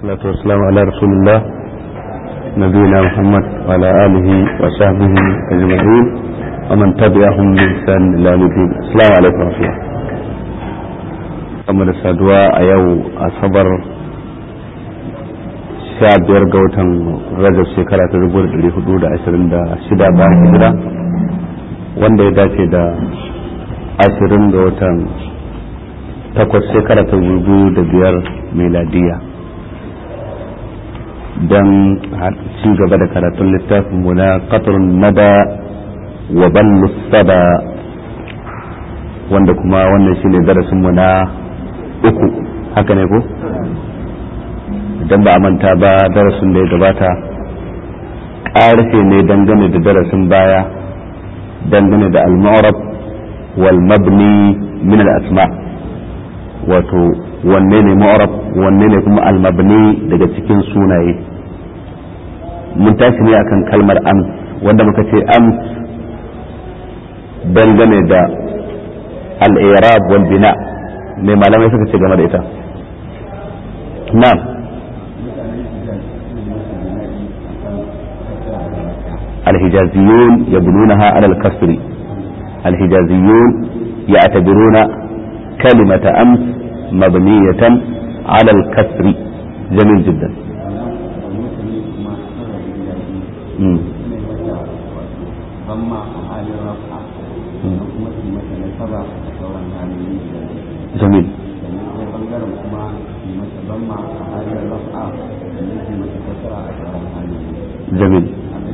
والصلاة والسلام على رسول الله نبينا محمد وعلى آله وصحبه أجمعين ومن تبعهم بإحسان إلى يوم الدين السلام عليكم ورحمة الله kamar saduwa a yau asabar sha biyar ga watan rajab shekara ta dubu da hudu da ashirin da shida bayan hijira wanda ya dace da ashirin ga watan takwas shekara ta dubu da biyar meladiya don ci gaba da karatun littafin mu na qatrun nada wa ballu sada wanda kuma wannan shine darasin mu na uku haka ne ko idan ba a manta ba darasin da ya gabata ƙarfe ne dangane da darasin baya dangane da al-mu'rab wal mabni min al-asma wato wanne ne mu'rab wanne ne kuma al-mabni daga cikin sunaye mun tashi ne akan kalmar ams wanda muka ce ams dangane da al-i'rab wal bina mai malamai suka ce game da ita na'am الحجازيون يبنونها على الكسر الحجازيون يعتبرون كلمة أمس مبنية على الكسر جميل جدا مم. جميل جميل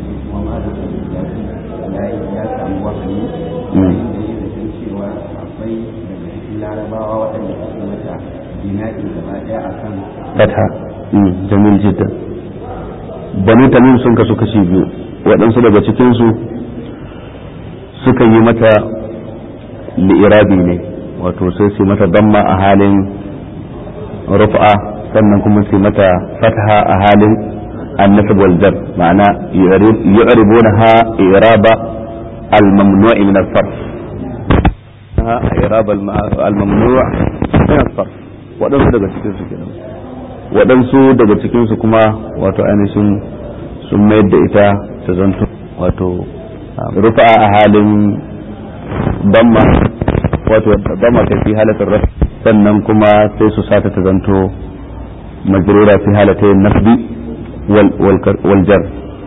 fatha jamil jiddan banu tamim sun kasu kashi biyu waɗansu daga cikinsu suka yi mata li'irabi ne wato sai su mata damma a halin rufa sannan kuma su mata fatha a halin النسب والجر معنى يعربونها إعراب الممنوع من الصرف إعراب الممنوع من الصرف waɗansu daga cikinsu kenan waɗansu daga cikinsu kuma wato ainihin sun mayar da ita ta zanto wato rufa a halin damma wato damma ta fi halatar rafi sannan kuma sai su sata ta zanto majrura fi halatai nasbi waljar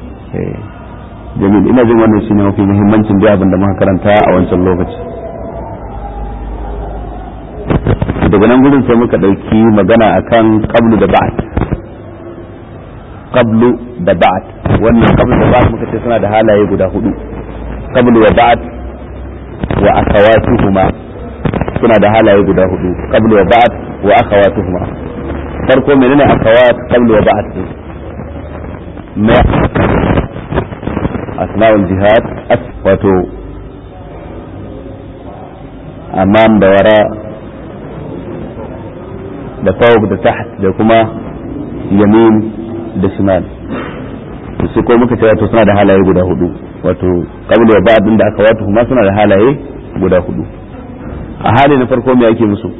jamil ina jin wannan shine mafi muhimmancin da abin da muka karanta a wancan lokaci daga nan gudun sai muka ɗauki magana akan qablu da ba'd qablu da ba'd wannan qablu da ba'd muka ce suna da halaye guda hudu qablu wa ba'd wa akhawatuhuma suna da halaye guda hudu qablu wa ba'd wa akhawatuhuma farko menene akhawat qablu wa ba'd ما أثناء الجهاد wato amam da wara da fawq da taht da kuma yamin da shimal su ko muka ce wato suna da halaye guda hudu wato qabla wa ba'd da aka wato kuma suna da halaye guda hudu a hali na farko me ake musu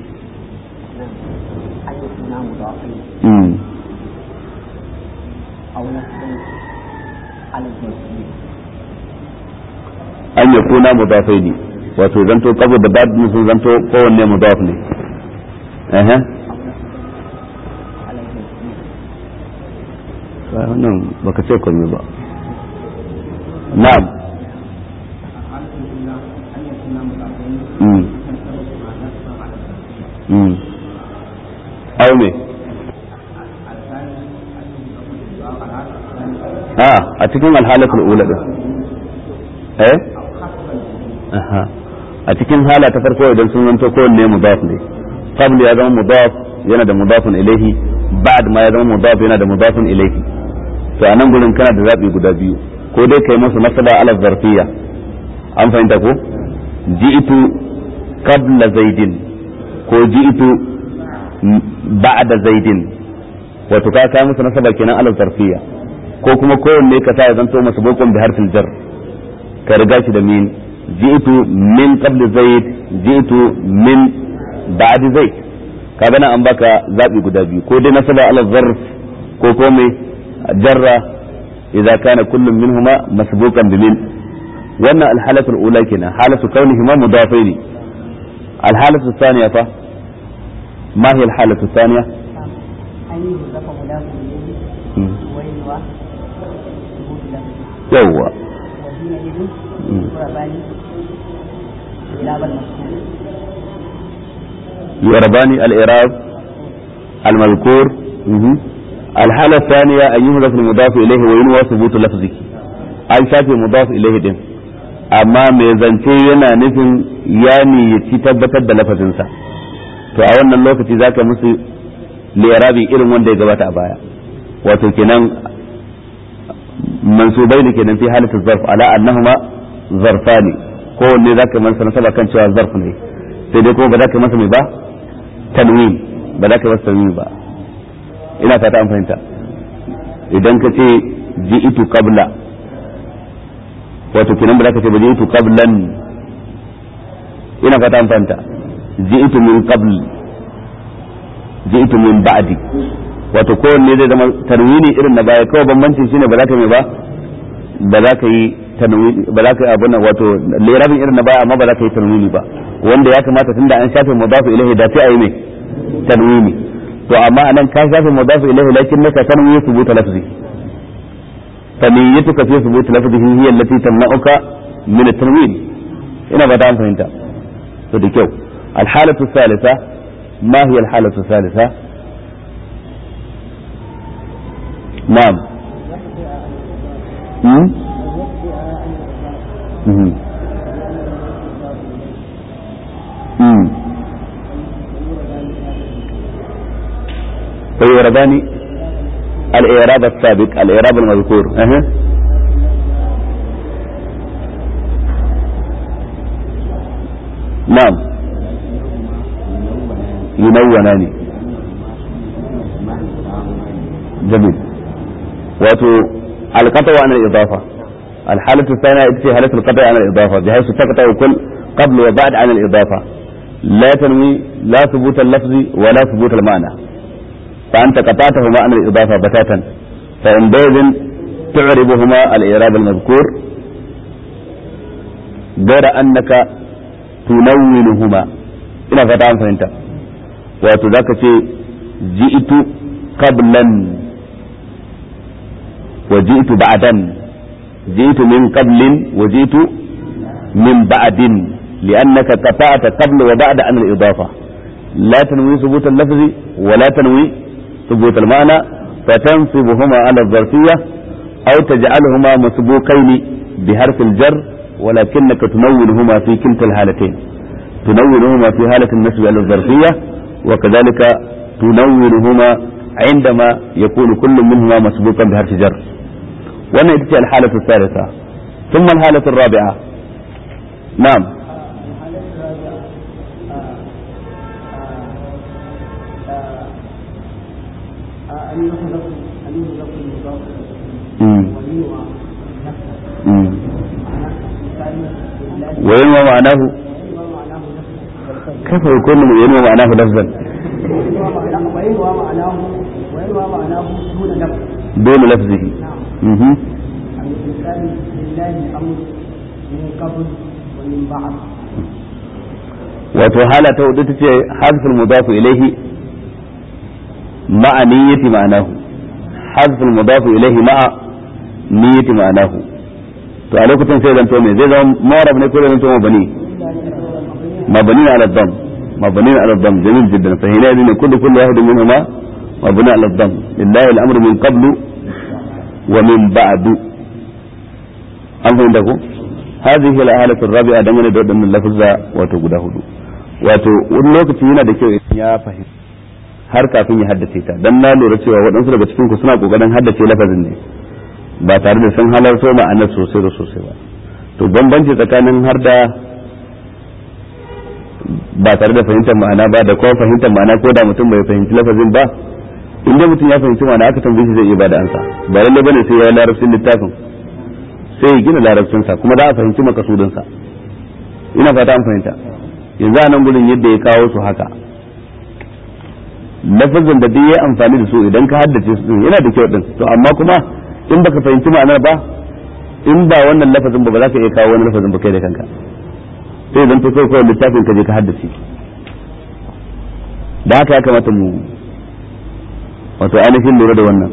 an ya kuna mudafai ne wato zanto kabo da bad sun zanto kowanne mudaf ne eh wannan baka ce komai ba na'am mm au me a cikin alhalatul ula din eh a cikin hala ta farko idan sun zanto kowanne mudaf ne qabl ya zama mudaf yana da mudafun ilaihi ba'd ma ya zama mudaf yana da mudafun ilaihi to a nan gurin kana da zabi guda biyu ko dai kai masa masala ala zarfiyya an fahimta ko ji'tu qabla zaidin ko ji'tu ba'da zaidin wato ka kai masa nasaba kenan ala zarfiyya ko kuma kowanne ka sa ya zanto masa bokon bi harfin jar ka riga shi da min ji'tu min qabli zaid ji'tu min ba'di zaid kaga nan an baka zabi guda biyu ko dai nasaba ala zarf ko ko mai jarra idza kana kullum minhuma masbuqan bi min wannan alhalatu alula kenan halatu kaunihima mudafaini alhalatu thaniya fa ma hiya alhalatu thaniya yawwa يرباني الإعراب المذكور الحالة الثانية أن يهدف المضاف إليه وينوى ثبوت لفظه أي شافي مضاف إليه دين amma mai zance yana nufin ya niyyaci tabbatar da lafazinsa to a wannan lokaci za ka musu lirabi irin wanda ya gabata a baya wato kenan mansubai ne kenan fi halittar zarf ala annahuma zarfani kowanne za ka masa nasaba kan cewa zarf ne sai dai kuma ba za ka masa mai ba tanwin ba za ka masa tanwin ba ina fata an fahimta idan ka ce ji'itu qabla wato kenan ba za ka ce ba ji'itu qablan ina fata an fahimta ji'itu min qabl ji'itu min ba'di wato kowanne zai zama tanwini irin na baya kawai bambancin shine ba za ka mai ba ba za ka yi tanwini ba za ka yi abun wato lirabin irin na baya amma ba za ka yi tanwini ba wanda ya kamata tunda an shafe mudafu ilaihi da sai a yi mai tanwini to amma anan ka shafe mudafu ilaihi lakin naka tanwini thubuta lafzi فنيتك في ثبوت لفظه هي التي تمنعك من التنوين ina ba an fahimta to da kyau alhalatu salisa ma hiya alhalatu salisa na'am hmm hmm hmm فيوردان الإعراب السابق الإعراب المذكور أه. نعم ينونان جميل واتو القطع عن الإضافة الحالة الثانية تأتي حالة القطع عن الإضافة بحيث تقطع كل قبل وبعد عن الإضافة لا تنوي لا ثبوت اللفظ ولا ثبوت المعنى فأنت قطعتهما عن الإضافة بتاتا فعندئذ تعربهما الإعراب المذكور غير أنك تنونهما إلى فتاة فهمت وتذاك جئت قبلا وجئت بعدا جئت من قبل وجئت من بعد لأنك قطعت قبل وبعد عن الإضافة لا تنوي ثبوت اللفظ ولا تنوي ثبوت المعنى فتنصبهما على الظرفية أو تجعلهما مسبوقين بحرف الجر ولكنك تنونهما في كلتا الحالتين تنونهما في حالة النسب على الظرفية وكذلك تنونهما عندما يكون كل منهما مسبوقا بحرف جر وانا اتجاه الحالة الثالثة ثم الحالة الرابعة نعم أن يحذف أن يحذف المضاف وينوى وينوى معناه كيف يكون ينوى معناه لفظا وينوى معناه وينوى معناه دون لفظ دون لفظه نعم الإنسان لله الأمر من قبل ومن بعد wato hala ta hudu tace hazful mudafu ilaihi ma'a niyyati ma'anahu hazful mudafu ilaihi ma'a niyyati ma'anahu to a lokacin sai zanto me zai zama mawrab ne ko zai zanto mabani mabani ala dam mabani ala dam jamil jiddan fa hina ne kullu kullu wahid minhuma mabni ala dam lillahi al-amru min qablu wa min ba'du an fahimta ko هذه هي الآلة الرابعة دمنا دون من اللفظة وتقول هدو wato wani lokaci yana da kyau idan ya fahimci har kafin ya haddace ta dan na lura cewa waɗansu daga cikin ku suna kokarin haddace lafazin ne ba tare da sun halarto ma'anar sosai da sosai ba to bambanci tsakanin har da ba tare da fahimtar ma'ana ba da kuma fahimtar ma'ana ko da mutum bai fahimci lafazin ba inda mutum ya fahimci ma'ana aka tambaye shi zai iya bada ansa ba lalle bane sai ya yi larabcin littafin sai ya gina larabcinsa kuma za a fahimci makasudinsa ina fata an fahimta yanzu a nan gudun yadda ya kawo su haka lafazin da duk ya amfani da su idan ka haddace su yana da kyau din to amma kuma in baka fahimci ma'anar ba in ba wannan lafazin ba ba za ka iya kawo wani lafazin ba kai da kanka sai zan to kai kawai littafin ka je ka haddace da haka ya kamata mu wato ainihin lura da wannan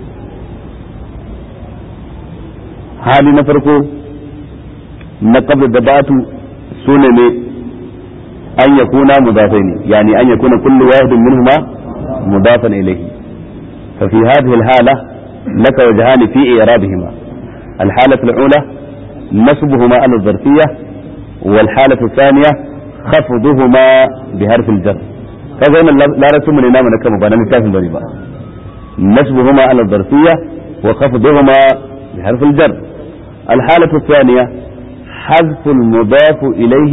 hali na farko na qabla da batu sune ne an yakuna mudafaini yani an yakuna kullu wahidin minhuma mudafan ilayhi fa fi hadhihi alhala laka wajhan fi i'rabihima الحالة الأولى نصبهما على الظرفية والحالة الثانية خفضهما بحرف الجر kaga wannan larabcin mu ne namu na kama ba na littafin bane ba nasbuhuma ala dharfiyya wa khafduhuma bi harf al jar al halatu thaniya حذف المضاف إليه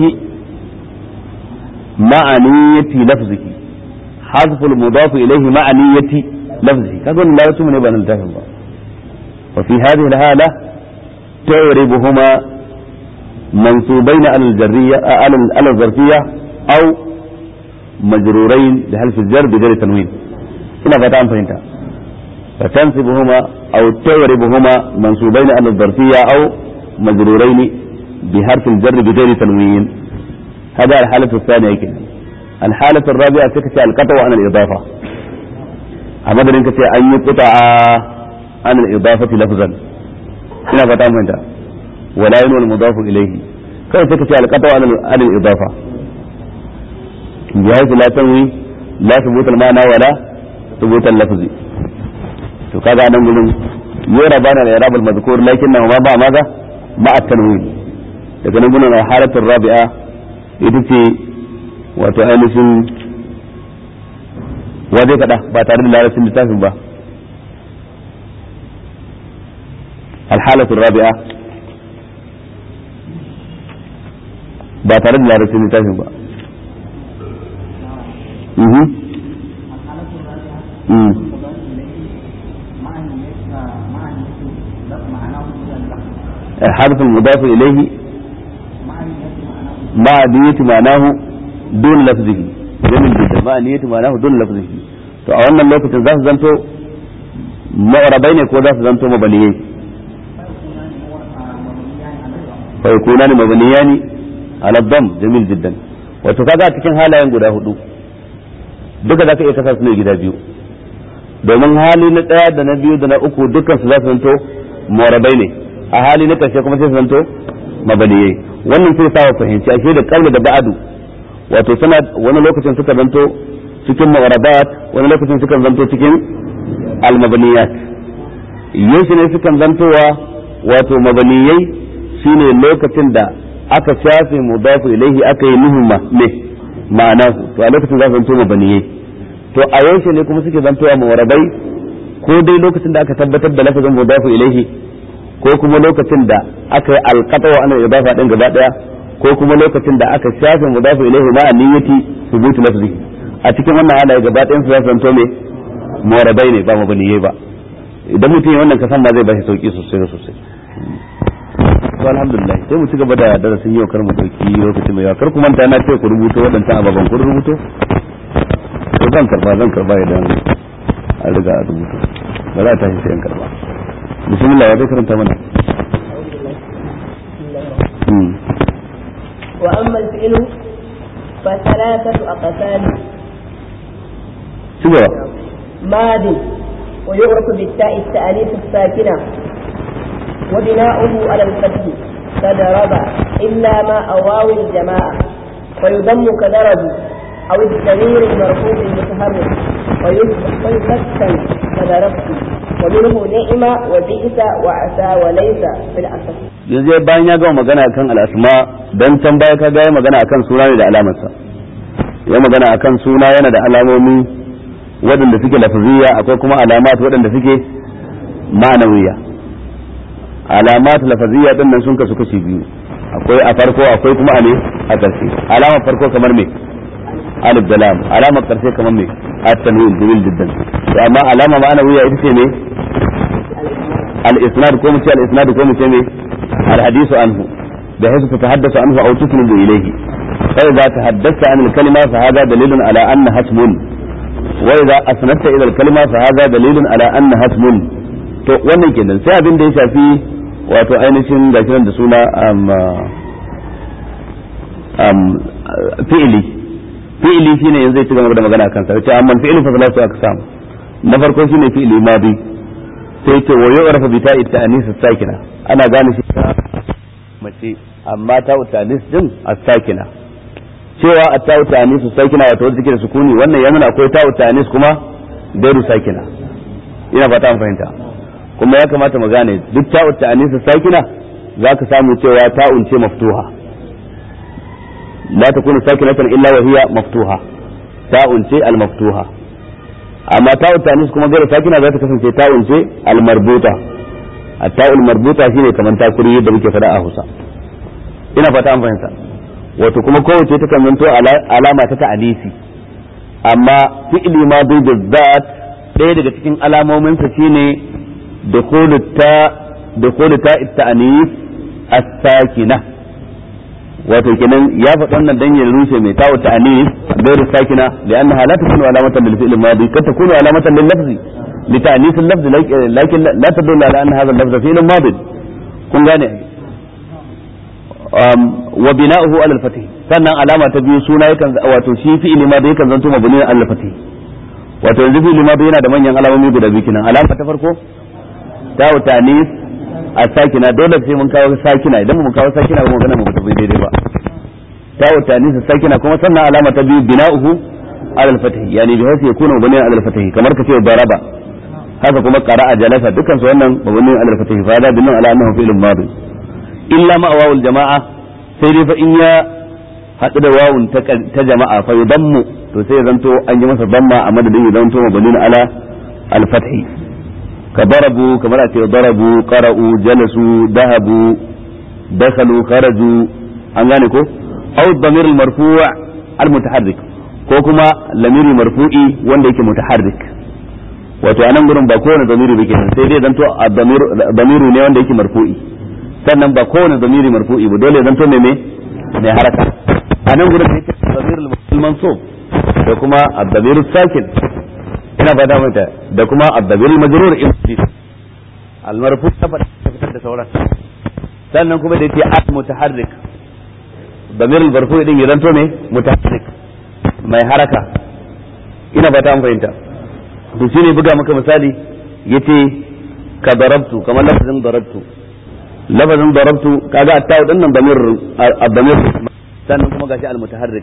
مع نية لفظه حذف المضاف إليه مع نية لفظه كذا لا يتم نبأ نلتهم وفي هذه الحالة تعربهما منصوبين على الجرية على الظرفية أو مجرورين بحلف الجر بغير تنوين هنا فتان فهمت فتنصبهما أو تعربهما منصوبين على الظرفية أو مجرورين بحرف الجر بغير تنوين هذا الحالة الثانية كده الحالة الرابعة تكتي القطع عن الإضافة أمدر إنك أن يقطع عن الإضافة لفظا هنا فتان فهمت ولا ينوى المضاف إليه كيف تكتي القطع عن الإضافة بحيث لا تنوي لا ثبوت المعنى ولا ثبوت اللفظ to kaga nan gurin yura bana da irab al-mazkur lakinnahu ma ba maza ma at-tanwin daga nan gurin halatul rabi'a ita ce wato ainihin wa zai kada ba tare da larabcin littafin ba al-halatul rabi'a ba tare da larabcin littafin ba الحرف المضاف إليه مع نية معناه دون لفظه جميل جدا مع نية معناه دون لفظه to a wannan lokacin za su zanto ma'arabai ne ko za su zanto mabaliyai fa yakuna ni mabaliyani ala dam jamil jiddan wato kaga a cikin halayen guda hudu duka za ka iya kasa su ne gida biyu domin hali na ɗaya da na biyu da na uku dukkan su za su zanto morabai ne a hali na ƙarshe kuma sai su zanto mabaliyai wannan sai sa fahimci ashe da kaula da ba'adu wato suna wani lokacin suka zanto cikin mawarabat wani lokacin sukan zanto cikin almabaniyat yaushe ne sukan zantowa wato mabaniyai shine lokacin da aka shafe mudafu ilaihi aka yi nuhuma ne ma'anahu to a lokacin za su zanto mabaniyai to a yaushe ne kuma suke zantowa mawarabai ko dai lokacin da aka tabbatar da lafazin mudafu ilaihi ko kuma lokacin da aka yi alqata wa anil idafa din gaba daya ko kuma lokacin da aka shafe mudafu ilaihi ma niyyati thubutu lafzi a cikin wannan halaye gaba ɗayan su za su zanto me mawarabai ne ba mabaniyai ba idan mutum ya wannan kasan ma zai bashi sauki sosai da sosai to alhamdulillah sai mu ci gaba da darasin yau kar mu dauki lokaci mai yawa kar ku manta na ce ku rubuto waɗancan ababen kun rubuto to zan karba zan karba idan an riga a rubuto ba za ta shi sai an karba bismillah ya zai karanta mana وأما الفعل فثلاثة أقسام ci gaba ماد ويعرف بالتاء التأنيث الساكنة وبناؤه على الفتح كضرب إلا ما أواوي الجماعة ويضم كضرب أو الضمير المرفوع المتحرك ويسكن كضربت ومنه نعم وبئس وعسى وليس في الأصل yanzu bayan ya gama magana akan al'asma dan can baya ka ga ya magana akan suna ne da alamarsa ya magana akan suna yana da alamomi waɗanda suke lafaziyya akwai kuma alamat waɗanda suke ma'anawiya alamat lafaziyya din nan sun kasu kashi biyu akwai a farko akwai kuma a ne a ƙarshe alamar farko kamar me alif da lam alamar ƙarshe kamar me at-tanwin jamil jiddan to amma alama ma'anawiya ita ce me al-isnad ko mu ce al-isnad ko mu ce me al-hadisu anhu بحيث تتحدث عنه أو تسند إليه فإذا تحدثت عن الكلمة فهذا دليل على أنها اسم wa idza asnadta ila al-kalima fa hadha dalilun ala annaha ismun to wannan kenan sai abin da ya shafi wato ainihin gashi da suna fi'ili fi'ili shine yanzu zai ci gaba da magana akan sa yace amma fi'ili fa salatu aqsam na farko shine fi'ili madi sai ce wa yu'rafu bi ta'i ta'anis sakina ana gane shi ta mace amma ta ta'anis din as-sakina cewa at-ta'u ta'anis sakina wato wanda take da sukuni wannan yana akwai ta'u ta'anis kuma gairu sakina ina fata an fahimta kuma ya kamata mu gane duk ta'u ta'anis sakina zaka samu cewa ta'un ce maftuha لا تكون ساكنة إلا وهي مفتوحة تاء شيء المفتوحة أما تاء التأنيث كما غير ساكنة ذات كسن تاء شيء المربوطة التاء المربوطة شيء كمان تاكل يد بك فداء حسا ina fata an fahimta wato kuma kowace ta kan zanto alama ta ta'anisi amma fi'li ma bi bizzat ɗaya daga cikin alamominsa shine dukhulu ta dukhulu ta ta'anis as-sakina wato kenan ya faɗi wannan dan ya rushe mai tawo ta anis gairu sakina li'annaha la takunu alamatan lil fi'l madi kad takunu alamatan lil lafzi li ta'nis al lafz lakin la tadullu ala anna hadha al lafz fi'l madi kun gane wa bina'uhu ala al fatih sannan alama ta biyu suna yakan wato shi fi'l madi yakan zanto mabni ala al fatih wato yanzu fi'l madi yana da manyan alamomi guda biyu kenan alama ta farko tawo ta anis a sakina dole sai mun kawo sakina idan mun kawo sakina ba magana mu ba tafi daidai ba ta wata nisa sakina kuma sannan alama ta biyu bina'uhu ala al-fatih yani bi hasi yakunu bani ala al-fatih kamar kace daraba haka kuma qara'a jalasa dukkan su wannan mabni ala al-fatih fa da binna ala annahu fi'lun madi illa ma wawul jama'a sai dai fa in ya hadu da wawun ta jama'a fa yudammu to sai zanto an yi masa damma a madadin ya zanto mabni ala al-fatih كضربوا كما أتي ضربوا قرأوا جلسوا ذهبوا دخلوا خرجوا أنغانيكو أو الضمير المرفوع المتحرك ko kuma lamiri marfu'i wanda yake mutaharrik wato anan gurin ba kowane zamiri ba kenan sai dai zanto damiru ne wanda yake marfu'i sannan ba kowane zamiri marfu'i ba dole zanto me me mai haraka anan gurin yake damirul mansub da kuma ad-damiru sakin ina ba da mata da kuma addabil majrur in al marfu ta fitar da sauran sannan kuma da yake al mutaharrik damir al marfu din ya zanto ne mutaharrik mai haraka ina ba ta an fahimta to shine buga maka misali yace ka darabtu kamar lafazin darabtu lafazin darabtu kaga at-taw din nan damir ad-damir sannan kuma gashi al mutaharrik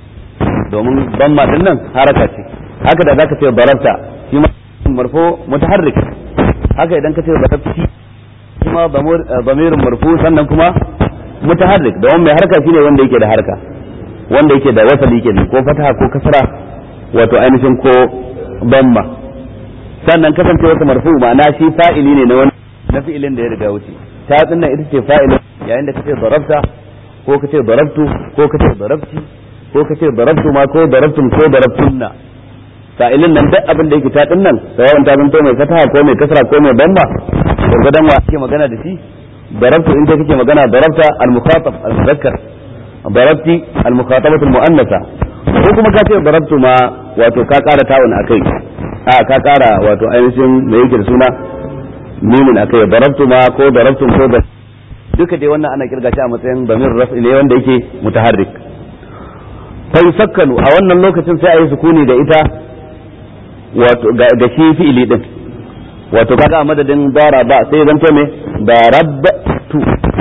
domin damma din nan haraka ce haka da zaka ce darabta shi ma marfu mutaharrik haka idan ka ce darabti shi ma damirin marfu sannan kuma mutaharrik da mai harka shine wanda yake da harka wanda yake da wasali kenan ko fataha ko kasra wato ainihin ko damma sannan kasance wata marfu ma'ana shi fa'ili ne na wani na fi'ilin da ya riga wuce ta dinnan ita ce fa'ilin yayin da kace darabta ko kace darabtu ko kace darabti ko kace darabtu ma ko darabtum ko darabtunna sa'ilin nan duk abin da yake ta din nan sawawan ta zanto mai fataha ko mai kasra ko mai bamba gurgudan wa ake magana da shi darabtu in kake magana darabta al-mukhatab al-muzakkar darabti al-mukhatabatu al-muannasa ko kuma ka ce darabtu ma wato ka kara tawun akai a ka kara wato ainihin me yake da suna mimin akai darabtu ma ko darabtum ko da duka dai wannan ana kirga shi a matsayin damir raf'i ne wanda yake mutaharrik fa yusakkanu a wannan lokacin sai a yi sukuni da ita wato ga shi fi'ili din wato kaga a madadin daraba sai zan to me darabtu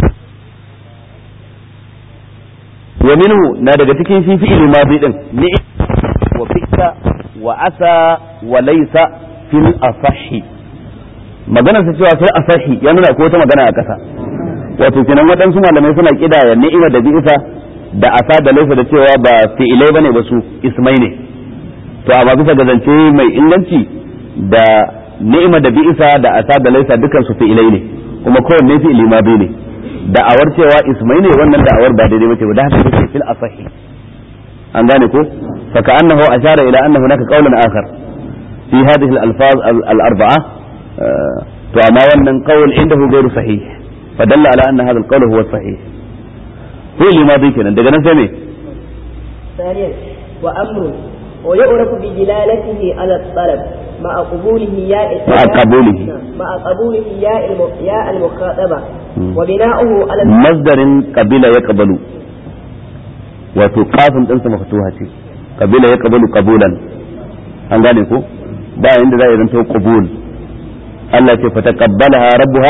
wa minhu na daga cikin shi fi'ili madi din ni wa fi'ta wa asa wa laysa fil asahi magana sa cewa fil asahi ya nuna ko wata magana a kasa wato kenan waɗansu malamai suna kidaya ni'ima da bi'isa da asa da laysa da cewa ba fi'ilai bane ba su ismai ne to amma bisa ga zance mai inganci da ni'ima da bi'isa da asa da laisa dukan su fi'ilai ne kuma kowanne fi'ili ma ne da'awar cewa ismai ne wannan da'awar ba daidai bace ba da haka take fil asahi an gane ko fa ka'annahu ashara ila anna hunaka qawlan akhar fi hadhihi al-alfaz al-arba'a to amma wannan qawl indahu ghayru sahih fa dalla ala anna hadha al-qawl huwa sahih fi'ili ma kenan daga nan sai me ثانيا وأمر ويعرف بدلالته على الطلب مع قبوله ياء مع قبوله. مع قبوله ياء الم- ياء المخاطبة وبناؤه على masdarin kabila ya kabalu wato kafin ɗinsa mafatuha ce kabila ya kabalu kabulan an gane ko ba inda za a zanto qabul Allah ce fataqabbalaha rabbuha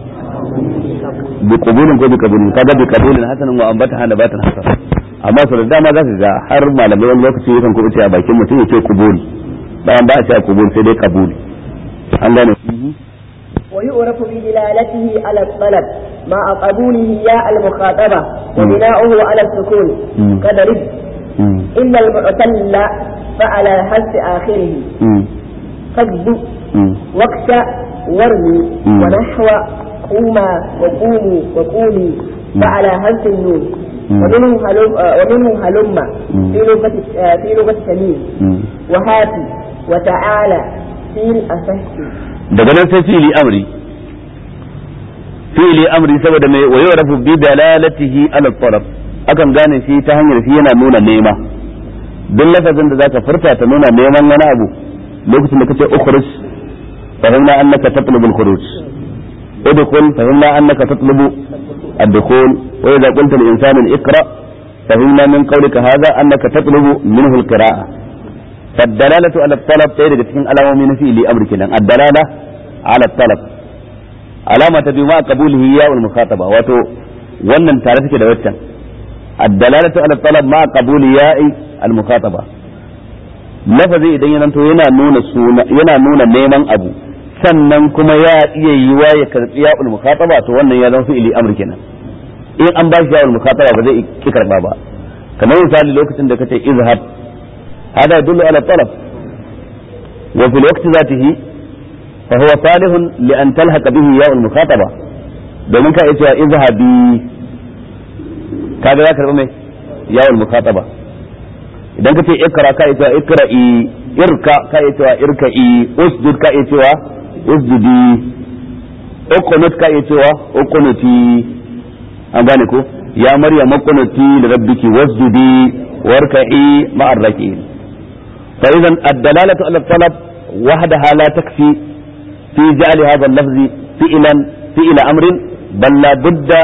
bi qabulin ko bi qabulin kaga bi qabulin hasanan wa ambataha nabatan hasan amma sau da dama za ka ga har malamai wani lokaci yakan kuma ce a bakin mutum ya ce qabul bayan ba a ce qabul sai dai qabul an gane ويعرف بدلالته على الطلب مع قبوله ياء المخاطبة وبناؤه على السكون مم. كضرب مم. إن المعتل فعلى حذف آخره مم. كذب مم. وقت ورمي مم. ونحو قوما وقوموا وقومي فعلى حذف النون مم. ومنه هلم آه، ومنه هلم مم. في لغة آه، في لغة تميم مم. وهاتي وتعالى في الأصح daga nan sai fi'ili amri fi'ili amri saboda mai wa yu'rafu bi dalalatihi ala talab akan gane shi ta hanyar shi yana nuna nema duk lafazin da zaka furta ta nuna neman wani abu lokacin da kace ukhruj fahimna annaka tatlubu al-khuruj udkhul fahimna annaka tatlubu الدخول وإذا قلت لإنسان اقرأ فهمنا من قولك هذا أنك تطلب منه القراءة فالدلالة على الطلب تيرك تكين علامة من في لأمر كنا الدلالة على الطلب علامة بما قبوله ياء المخاطبة واتو wannan tare take da waccan الدلالة على الطلب ما قبول ياء المخاطبة lafazi idan ya zanto yana nuna suna yana nuna neman abu sannan kuma ya iya yiwa ya karbi ya'ul mukhataba to wannan ya zama fi'ili amr kenan in an ba shi ya'ul mukhataba ba zai ki karba ba kamar misali lokacin da kace izhab hada yadullu ala talab wa fil waqti zatihi fa huwa salihun li an talhaqa bihi ya'ul mukhataba domin ka iya cewa izhabi kaga ya karba mai ya'ul mukhataba idan ka ce ikra ka iya cewa ikra'i irka ka iya cewa irka'i usjud ka iya cewa usjudi uqnut ka iya cewa uqnuti an gane ko ya maryam uqnuti li rabbiki wasjudi warka'i ma'ar raki'in fa idan ad-dalalatu ala talab wahdaha la takfi fi ja'li hadha al-lafz fi'lan fi'la amrin bal la budda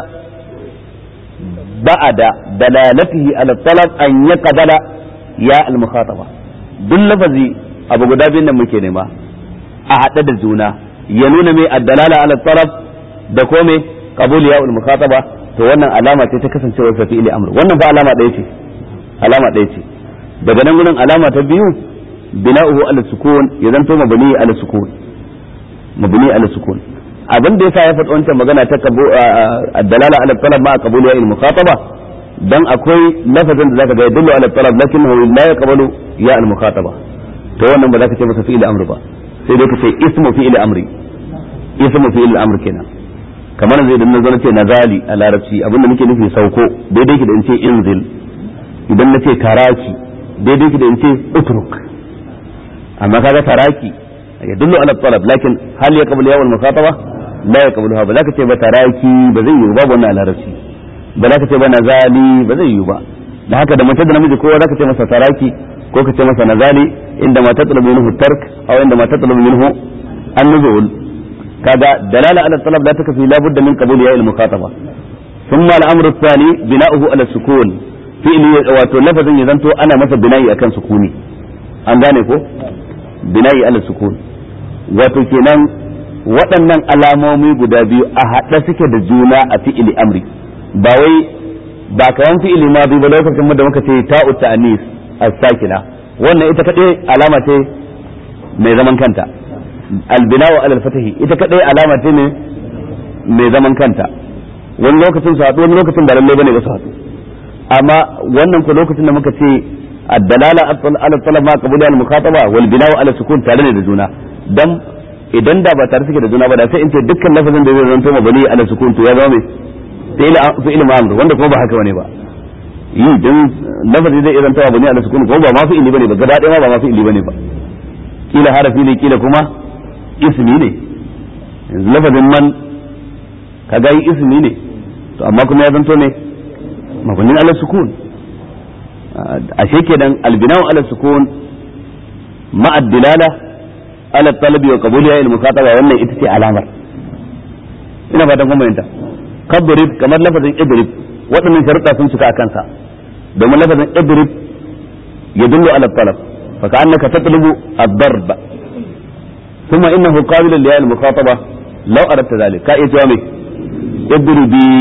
بعد دلالته على الطلب أن يقبل ya al-mukhataba duk lafazi abu guda biyun nan muke nema a haɗe da juna ya nuna mai addalala ala taraf da ko mai qabul ya al-mukhataba to wannan alama ce ta kasancewar sa fi'ili amr wannan fa alama ɗaya ce alama ɗaya ce daga nan gurin alama ta biyu bina'uhu ala sukun ya zanto mabni ala sukun mabni ala sukun abin da yasa ya faɗi wancan magana ta addalala ala talab ma qabul ya al-mukhataba dan akwai lafazin da zaka ga yadullu ala talab lakinnahu la yaqbalu ya al mukhataba to wannan ba zaka ce masa fi'il amr ba sai dai ka ce ismu fi'il amri ismu fi'il amr kenan kamar zai dan nazar ce nazali a larabci abinda nake nufi sauko daidai ki da in ce inzil idan nace taraki daidai ki da in ce utruk amma kaga taraki yadullu ala talab lakin hal yaqbalu ya al mukhataba la yaqbaluha ba zaka ce ba taraki ba zai yi babu wannan a larabci ba za ka ce ba nazali ba zai yiwu ba da haka da mace da namiji kowa za ka ce masa taraki ko ka ce masa nazali inda ma tatlubu minhu tark aw inda ma tatlubu minhu an-nuzul kaga dalala ala talab la takfi la budda min qabul ya al-mukhataba thumma al-amr ath-thani bina'uhu ala sukun fi'li wato lafazin ya zanto ana masa bina'i akan sukuni an gane ko bina'i ala sukun wato kenan waɗannan alamomi guda biyu a haɗe suke da juna a fi'ili amri ba wai ba kawan fi'ili ma bi ba lokacin da muka ce ta'u ta'anis as-sakina wannan ita kadai alama ce mai zaman kanta albina'u alal fatahi ita kadai alama ce ne mai zaman kanta wani lokacin su haɗu wani lokacin ba lalle bane ba su haɗu amma wannan ko lokacin da muka ce ad-dalala ala talab ma qabula al-mukhataba wal bina'u ala sukun tare ne da juna dan idan da ba tare suke da juna ba da sai in ce dukkan lafazin da zai zanto mabani ala sukun to ya zama mai fi'il ma'amur wanda kuma ba haka bane ba yi dan lafazi zai irin tawa bane ala sukun kuma ba ma fi'ili bane ba gaba ɗaya ma ba ma fi'ili bane ba kila harafi ne kila kuma ismi ne yanzu lafazin man kaga yi ismi ne to amma kuma ya zanto ne mabanin ala sukun ashe kenan albina'u ala sukun ma'a dilala ala talabi wa qabuliha il mukhataba wannan ita ce alamar ina fatan kun bayyanta kadrib kamar lafazin idrib waɗannan sharuɗa sun cika a kansa domin lafazin idrib yadullu ala talab fa ka'annaka tatlubu ad-darb ثم إنه قابل لهذه المخاطبة لو أردت ذلك كأي جوامي اضربي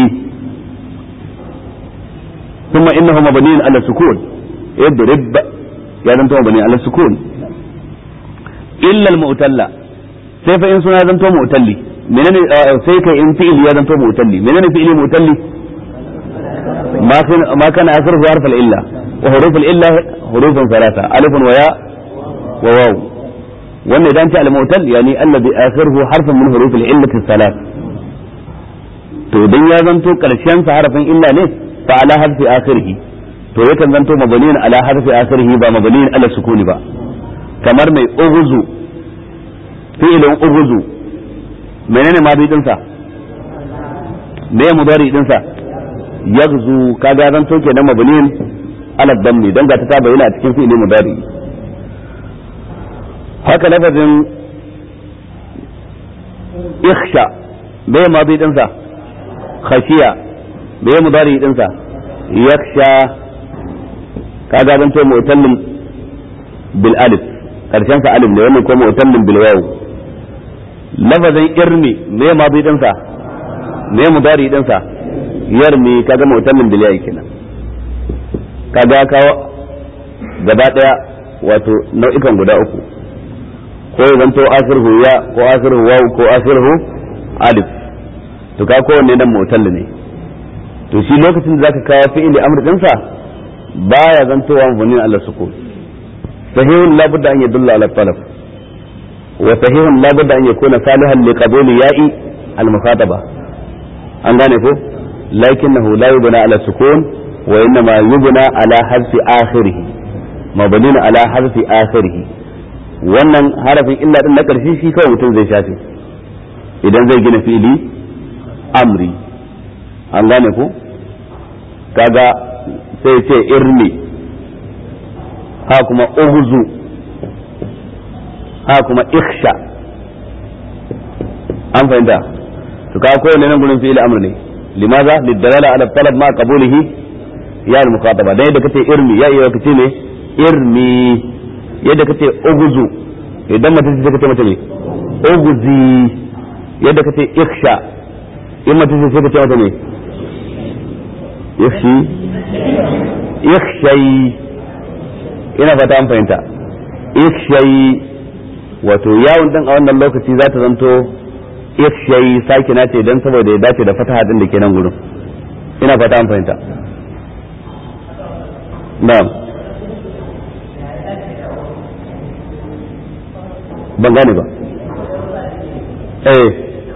ثم إنه مبني على السكون اضرب يعني أنت مبني على السكون إلا المؤتلة سيف إن سنة أنت مؤتلي منين سيف إن فعل يا أنت مؤتلي منين فعل مؤتلي ما كان ما كان آخره حرف الإلا وحروف الإلا حروف ثلاثة ألف وياء وواو وأن إذا أنت المؤتل يعني الذي آخره حرف من حروف العلة الثلاث to idan ya zanto karshen sa harafin illa ne fa ala harfi akhirih to yakan zanto mabaniyan ala harfi akhirih ba mabaniyan ala sukuni ba kamar mai ughzu fi'ilin ughzu menene ma din sa me mudari din sa yaghzu kaga zanto kenan mabaniyan ala dammi dan ga ta bayyana a cikin fi'ilin mudari haka lafazin ikhsha me ma din sa khashiya me ya mudari dinsa yaksha kaga zan to mu'tallin bil alif karshen sa alif ne wannan ko mu'tallin bil waw lafazin irmi me ya madi dinsa me ya mudari dinsa yarmi kaga mu'tallin bil yayi kenan kaga kawo gaba daya wato nau'ikan guda uku ko ya zanto asirhu ya ko asirhu waw ko asirhu alif to ka kowanne nan motal ne to shi lokacin da zaka kawo fi'ili amr dinsa baya zantowa mabnin ala sukun sahihun la budda an yadulla ala talab wa sahihun la budda an yakuna salihan li qabuli ya'i al mukhataba an gane ko lakinnahu la yubna ala sukun wa innama yubna ala harfi akhirih mabnin ala harfi akhirih wannan harafin illa din na karshe shi kawai mutum zai shafe idan zai gina fi'ili amri an gane ku kaga sai ce irmi ha kuma ughzu ha kuma ikhsha an fahimta to kaga kowanne nan gurin fi'il amr ne limaza lidalala ala talab ma qabulihi ya al muqataba dan yadda kace irmi ya iya kace ne irmi yadda kace ughzu idan mutum sai kace mata ne ughzi yadda kace ikhsha in mutum sai ka ce mata ne yakhshi yakhshay ina fata an fahimta yakhshay wato yawon din a wannan lokaci za ta zanto yakhshay sake na ce dan saboda ya dace da fataha din da ke nan gurin ina fata an fahimta na'am ban gane ba eh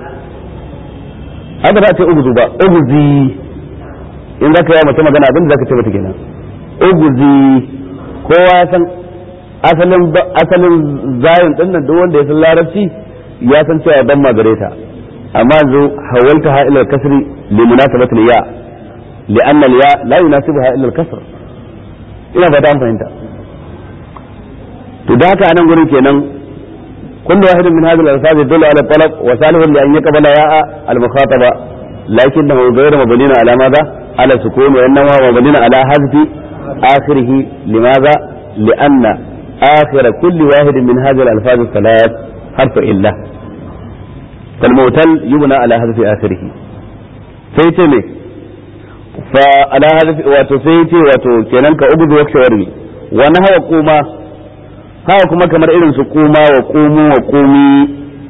haka za a ce uguzu ba uguzi in za ka yi mace magana abin da za ka ce mata kenan uguzi kowa ya san asalin asalin zayin din nan duk wanda ya san larabci ya san cewa dan magare ta amma yanzu hawalta ha ila kasri li munasabati ya li anna al ya la yunasibuha illa al kasr ina fata an fahimta to da haka anan gurin kenan كل واحد من هذه الألفاظ يدل على الطلب وصالح لأن يقبل ياء المخاطبة لكنه غير مبني على ماذا؟ على سكون وإنما هو مبني على حذف آخره لماذا؟ لأن آخر كل واحد من هذه الألفاظ الثلاث حرف إلا فالمعتل يبنى على حذف آخره سيتمي فعلى حذف وتسيتي وتكننك أبد وكشورني ونهى قوما haka kuma kamar irin su kuma wa kumu wa kumi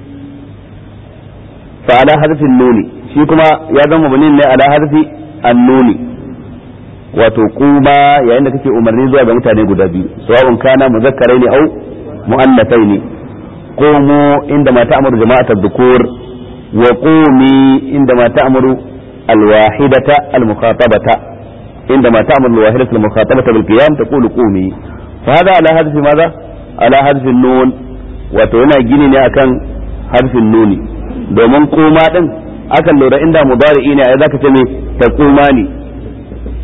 fa ala harfin nuni shi kuma ya zama munin ne ala harfi annuni wato kuma yayin da kake umarni zuwa ga mutane guda biyu sawa'un kana muzakkarai ne au mu'annafai ne qumu inda ma ta'muru jama'atat dhukur wa qumi inda ma ta'muru alwahidata almukhatabata inda ma ta'muru alwahidata almukhatabata bil qiyam taqulu qumi فهذا على هدف ماذا؟ ala harfin nun wato yana gini ne akan harfin nuni domin kuma din akan lura inda mudari'i ne ai zaka ce me ta kuma ne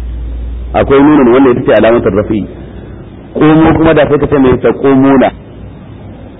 akwai nunin wanda ita ce alamatar rafi kumu kuma da sai ka ce me ta kumuna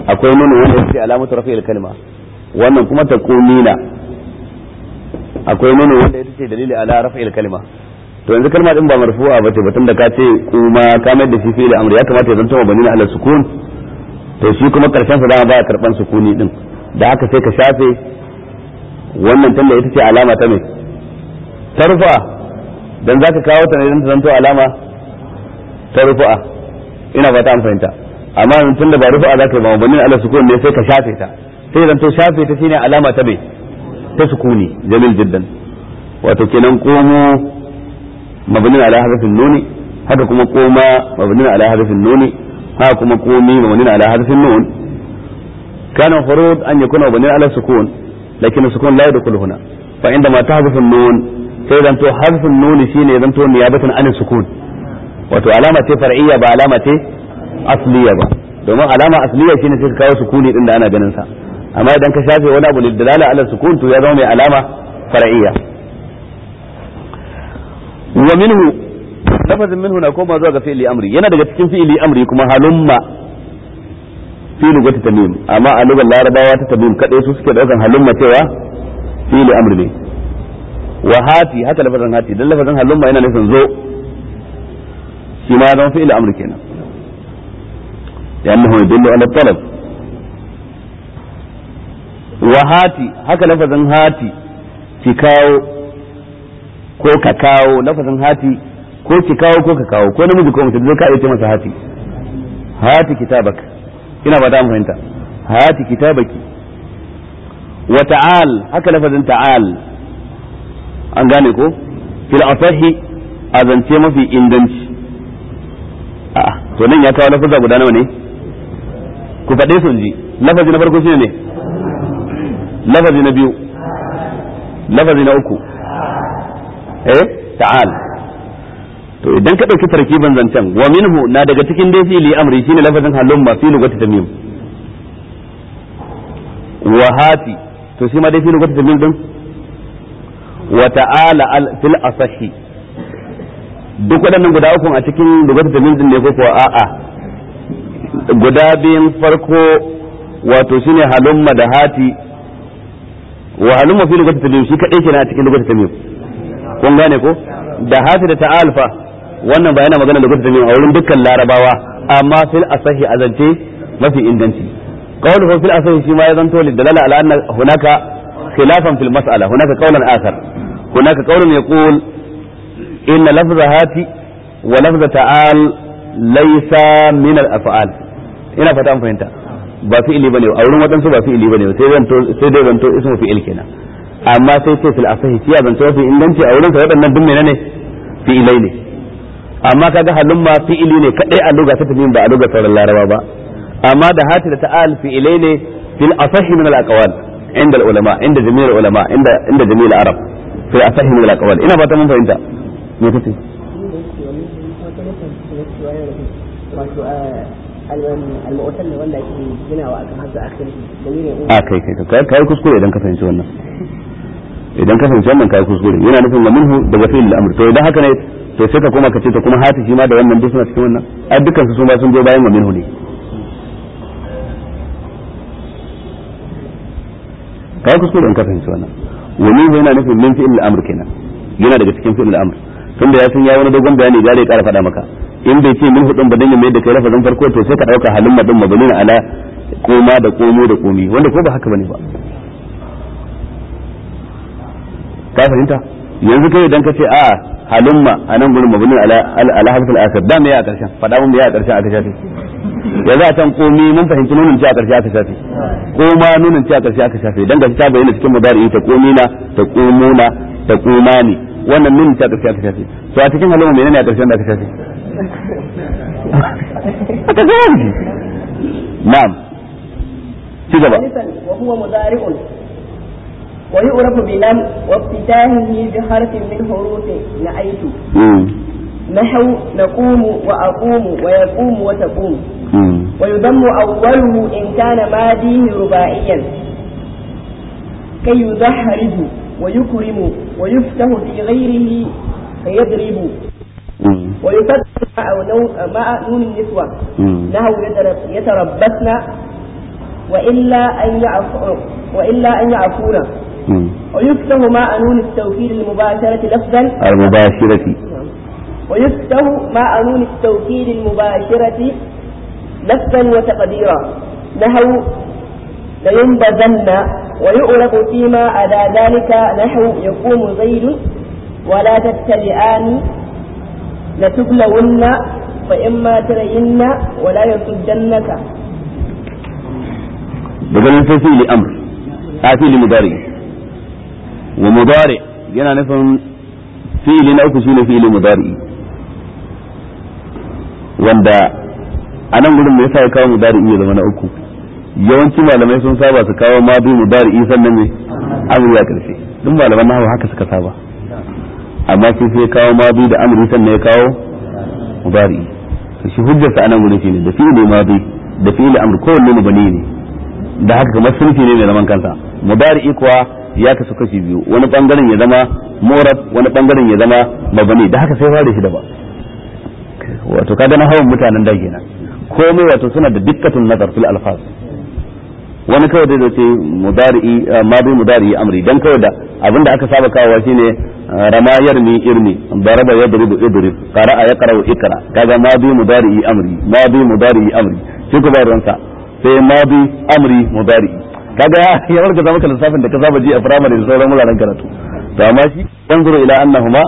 akwai nunu wanda yake alamatu rafi'il kalma wannan kuma taqumina akwai nunu wanda ita ce dalili ala rafi'il kalma to yanzu kalma din ba marfu'a bace batun da ka ce kuma ka mai da shi fi'il amri ya kamata ya zanto mabani ala sukun to shi kuma karshen sa dama baya karban sukuni din da haka sai ka shafe wannan tunda ita ce alama ta mai tarfa dan zaka kawo ta ne dan ta zanto alama ta rufu'a ina fata an fahimta amma tun da ba rufu'a zaka yi ba mabani ala sukun ne sai ka shafe ta sai zanto shafe ta shine alama ta mai ta sukuni jamil jiddan wato kenan komo mabni ala hadafin nuni haka kuma koma mabni ala hadafin nuni haka kuma komi mabni ala hadafin nun kana furud an yakuna mabni ala sukun lakin sukun la yadkhulu huna fa inda ma tahdafu nun sai zanto hadafin nuni shine zanto niyabatan an sukun wato alama ce far'iyya ba alama ce asliya ba domin alama asliya shine sai ka kawo sukuni din da ana ganin sa amma idan ka shafe wani abu lidalala ala sukun to ya zama mai alama far'iyya wa minhu lafazin minhu na koma zuwa ga fi'li amri yana daga cikin fi'li amri kuma halumma fi lugati tamim amma a lugar larabawa ta tamim kadai su suke daukan halumma cewa fi'li amri ne wa hati haka lafazin hati dan lafazin halumma yana nufin zo shi ma zama fi'li amri kenan لأنه يدل على الطلب وهاتي haka lafazin hati ki kawo ko ka kawo lafazin hati ko ki kawo ko ka kawo ko namiji ko mutum zai ka iya ce masa hati hati kitabak ina ba ta fahimta hati kitabaki wa ta'al haka lafazin ta'al an gane ko fil asahi azance mafi inganci a'a to nan ya kawo lafaza guda nawa ne ku faɗe su ji lafazi na farko shine ne lafazi na biyu lafazi na uku eh ta'al to idan ka dauki tarkiban zancen wa minhu na daga cikin dai fi'li amri shine lafazin halumma fi lugati tamim wa hati to shi ma dai fi lugati tamim din wa ta'ala al fil asahi duk waɗannan guda uku a cikin lugati tamim din ne ko kuwa a'a guda biyun farko wato shine halumma da hati wa halumma fi lugati tamim shi kadai kenan a cikin lugati tamim kun gane ko da hati da ta'alfa wannan ba yana magana lugati tamim a wurin dukkan larabawa amma fil asahi azance mafi inganci qawluhu fil asahi shi ma ya zanto lidalala ala anna hunaka khilafan fil mas'ala hunaka qawlan akhar hunaka qawlun yaqul inna lafza hati wa lafza ta'al laysa min al af'al ina fata an fahimta ba fi'ili bane a wurin wadansu ba fi'ili bane sai zanto sai dai zanto ismu fi'il kenan amma sai ce fil asahi shi ya zanto mafi inganci a wurin sa waɗannan duk menene fi'ilai ne amma kaga halin ma fi'ili ne kadai a lugha ta tafi ba a lugha sauran laraba ba amma da hati da ta'al fi'ilai ne fil asahi min al aqwal inda al ulama inda jami'ul ulama inda inda jami'ul arab fil asahi min al aqwal ina ba ta mun fahimta me kace wato al-mu'tal wanda ake ginawa akan hasa akhiri da a kai kai kai kuskure idan ka fahimci wannan idan ka fahimci wannan kai kuskure yana nufin wa minhu daga fi'il al-amr to idan haka ne to sai ka koma ka ce to kuma hati shi ma da wannan duk suna cikin wannan ai dukkan su su ma sun zo bayan wa minhu ne kai kuskure in ka fahimci wannan wa minhu yana nufin min fi'il al-amr kenan yana daga cikin fi'il al-amr tunda ya san ya wani dogon bayani gare ya kara faɗa maka in bai ce min hudun ba dan ya mai da kai lafazin farko to sai ka dauka halin madin mabnin ala koma da komo da komi wanda ko ba haka bane ba ka fahimta yanzu kai idan ka ce a halumma a nan gurin mabnin ala ala harfin asir da me ya a karshen faɗa mun me ya a karshen aka shafe ya za can komi mun fahimci nunin ce a karshe aka shafe koma nunin ce a karshe aka shafe dan gashi ta bayyana cikin mudari ta komina ta komuna ta komani wannan nunin ce a karshe aka shafe to a cikin halumma menene a karshen da aka shafe aka shafe na'am ci gaba وهو مضارع ويعرف بلم وافتتاحه بحرف من حروف نعيت نحو نقوم وأقوم ويقوم وتقوم ويضم أوله إن كان ماضيه رباعيا كي يدحرج ويكرم ويفتح في غيره فيضرب ويفتح مع نون النسوة نحو يتربصن وإلا أن يعفو وإلا أن يعفون ويفتح مع نون التوكيد المباشرة لفظا المباشرة ويفتح مع نون التوكيد المباشرة لفظا وتقديرا نحو لينبذن ويعرف فيما عدا ذلك نحو يقوم زيد ولا تتبعان لتبلون فإما ترين ولا يصدنك daga nan sai fi'ili amr a fi'ili mudari wa mudari yana nufin fi'ili na uku shine fi'ili mudari wanda a nan gudun me yasa ya kawo mudari ya zama na uku yawanci malamai sun saba su kawo ma bi mudari sannan ne amri ya karshe duk malaman nahawu haka suka saba amma sai sai ya kawo ma bi da amri sannan ya kawo mudari to shi hujjarsa a nan gudun shine da fi'ili ma bi da fi'ili amr kowanne mubani ne da haka kamar sunfi ne mai zaman kansa mudari kuwa ya kasu kashi biyu wani bangaren ya zama murab wani bangaren ya zama mabani da haka sai fara shi da ba wato kaga na hawan mutanen da kenan komai wato suna da dikkatun nazar fil alfaz wani kawai da ce mudari madi mudari amri dan kawai da abinda aka saba kawo shine rama yarmi irmi daraba yadribu idrib qara'a yaqra'u ikra kaga madi mudari amri madi mudari amri shi ko ba ruwansa sai madi amri mudari kaga ya warka zama maka lissafin da ka saba ji a firamare da sauran wuraren karatu to amma shi yanzuru ila annahuma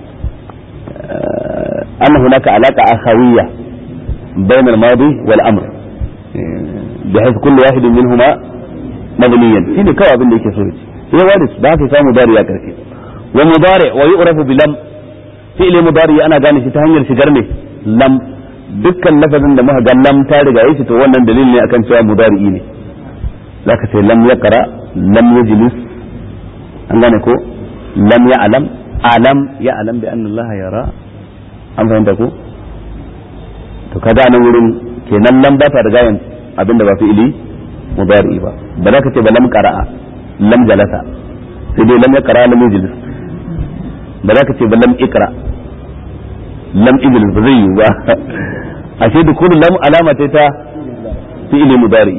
anna hunaka alaqa akhawiyya bayna al-madi wal amr بحيث كل واحد منهما مبنيا شنو كوا abin da yake so sai waris da haka samu mudari ya karfe wa mudari wa yu'rafu bi lam fi'li mudari ana gane shi ta hanyar shigar ne lam dukkan lafazin da muka ga lam ta riga yi to wannan dalili ne akan cewa mudari'i ne zaka ce lam yaqra lam yajlis an gane ko lam ya'lam alam ya'lam bi anna Allah yara an fahimta ko to kaga nan wurin kenan lam ba ta riga yin abinda ba fi'ili mudari'i ba ba za ka ce ba lam qara'a lam jalasa sai dai lam yaqra lam yajlis ba za ka ce ba lam ikra lam ijlis ba zai yi ba ashe da kullu lam alama ce ta fi'ili mudari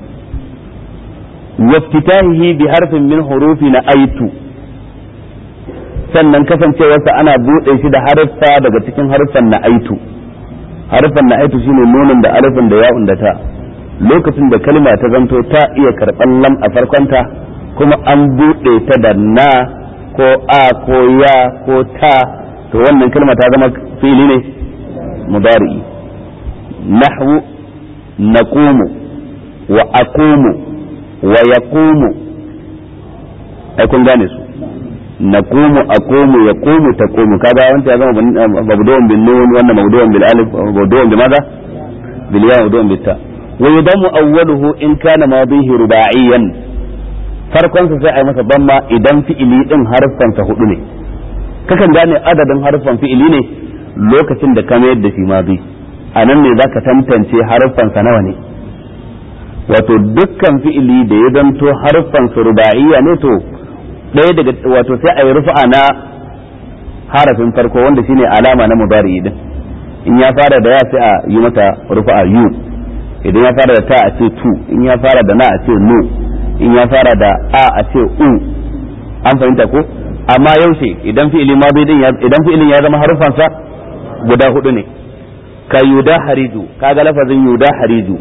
waftitahihi bi harfin min hurufi na aitu sannan kasancewarsa ana buɗe shi da harfa daga cikin harfan na aitu harfan na aitu shine nunin da alifin da ya'un da ta lokacin da kalma ta zanto ta iya karɓar lam a farkonta kuma an buɗe ta da na ko a ko ya ko ta to wannan kalma ta zama fili ne mudari nahwu naqumu wa aqumu wa yaqumu ai kun gane su naqumu aqumu yaqumu taqumu kaga wanda ya zama mabdu'un bin nun wannan mabdu'un bil alif mabdu'un bi madha bil ya mabdu'un bit ta wa yudamu awwaluhu in kana madihi rubaiyan farkon sa sai ai masa damma idan fi'ili din harfan sa hudu ne kakan gane adadin harfan fi'ili ne lokacin da ka mayar da shi ma bi a nan ne zaka tantance harfan sa nawa ne wato dukkan fi'ili da ya zanto harfan su ruba'iyya ne to ɗaya daga wato sai a yi rufa na harafin farko wanda shine alama na mudari din in ya fara da ya sai a yi mata rufa yu idan ya fara da ta a ce tu in ya fara da na a ce nu in ya fara da a a ce u an fahimta ko amma yaushe idan fi'ili ma bai din idan fi'ilin ya zama harufansa guda hudu ne ka yuda hariju kaga lafazin yuda hariju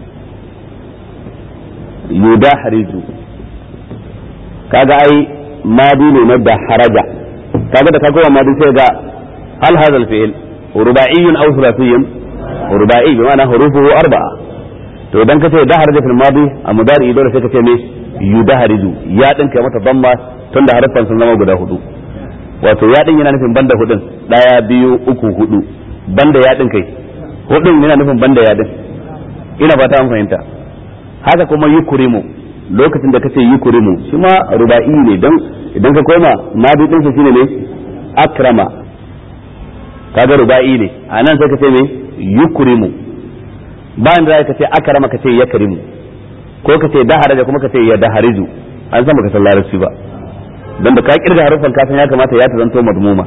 yuda hariju kaga ai madi ne na da haraja kaga da kaga madi sai ga hal hadha al-fi'l ruba'iyyun aw thulathiyun ruba'i bi ma'ana hurufuhu arba'a to idan ka ce da haraja fil madi a mudari dole sai ka ce me yuda hariju ya din kai mata damma tunda harfan sun zama guda hudu wato ya din yana nufin banda hudun daya biyu uku hudu banda ya din kai hudun yana nufin banda ya din ina ba ta an fahimta haka kuma yukurimu lokacin da kace yukurimu shi ma ruba'i ne dan idan ka koma madi din sa shine ne akrama kaga ruba'i ne anan sai ka ce me yukurimu bayan da ka ce akrama ka ce yakrimu ko ka ce daharaja kuma ka ce ya dahariju an san baka san larabci ba dan da ka kirga harufan ka san ya kamata ya ta zanto madmuma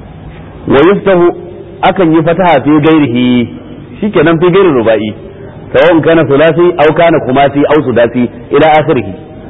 wa yuftahu akan yi fataha fi gairihi shikenan fi gairi ruba'i sawa'un kana sulasi aw kana kumasi aw sudasi ila akhirih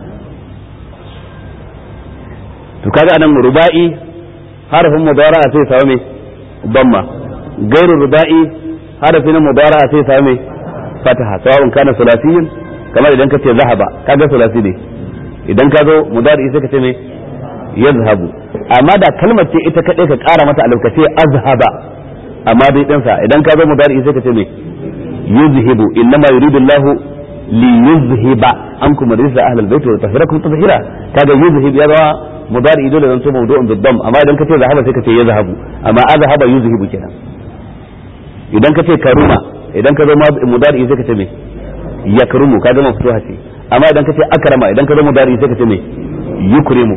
to kaga anan ruba'i harafin mudara'a sai samu me damma gairu ruba'i harafin mudara'a sai samu me fataha sawa'un kana sulasiyin kamar idan ka ce zahaba kaga sulasi ne idan ka zo mudari sai ka ce me yazhabu amma da kalmar ce ita kadai ka kara mata alif ka ce azhaba amma dai dan sa idan ka zo mudari sai ka ce me yuzhibu innama yuridu Allah li yuzhiba ankum rijsa ahlul bait wa tahirakum tadhira kaga yuzhib ya zama mudari dole zan so mawdu'un bid-dam amma idan ka ce zahaba sai ka ce yazhabu amma azhaba yuzhibu kenan idan ka ce karuma idan ka zo mudari sai ka ce me yakrumu kaga maftuha ce amma idan ka ce akrama idan ka zo mudari sai ka ce me yukrimu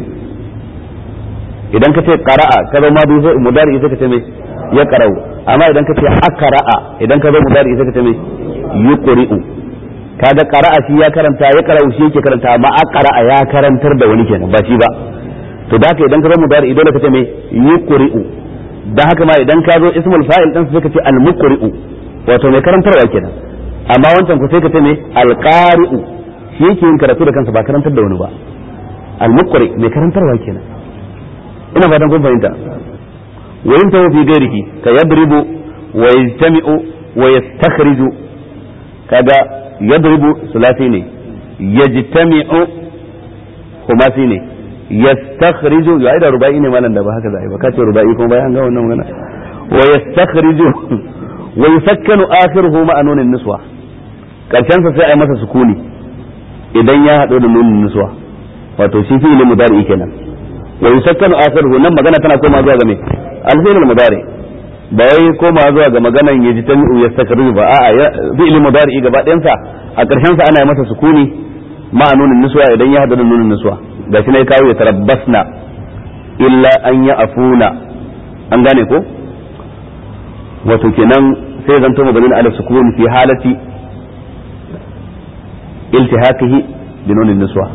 idan ka ce qara'a ka zo mudari sai ka ce me ya qara'u amma idan ka ce aqra'a idan ka zo mudari sai ka ce me yuqri'u kaga qara'a shi ya karanta ya qara'u shi yake karanta amma aqra'a ya karantar da wani kenan ba shi ba to da haka idan ka zo mudari dole ka ce me yuqri'u dan haka ma idan ka zo ismul fa'il din sai ka ce al-muqri'u wato mai karantarwa kenan amma wancan ku sai ka ce me al-qari'u shi yake yin karatu da kansa ba karantar da wani ba al-muqri mai karantarwa kenan ina fatan kun fahimta wa in tawu fi ghairihi ka yadribu wa yajtami'u wa yastakhriju kaga yadribu sulasi ne yajtami'u khumasi ne yastakhriju ya da rubai ne malan da ba haka zai ba kace rubai kuma bayan ga wannan magana wa yastakhriju wa yusakkanu akhiruhu ma'a nunin niswa karshen sa sai ai masa sukuni idan ya hado da nunin niswa wato shi fi'il mudari kenan wa yusakkanu akhiruhu nan magana tana koma zuwa ga me al-fi'il mudari ba wai koma zuwa ga maganan yaji tami'u yastakhriju ba a'a fi'il mudari gaba ɗayan sa a karshen sa ana yi masa sukuni ma'a nunin niswa idan ya hado da nunin niswa gashi ne kawo ya tarabbasna illa an ya afuna an gane ko wato kenan sai zanto maganin ala sukun fi halati iltihaqihi bi nunin niswa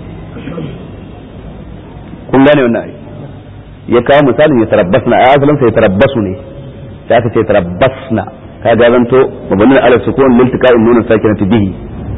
kun gane wannan ai ya kawo misalin ya tarabbasna a asalin sai tarabbasu ne sai aka ce tarabbasna ka ga zanto maganin ala sukun liltiqa'in nunin sakinati bihi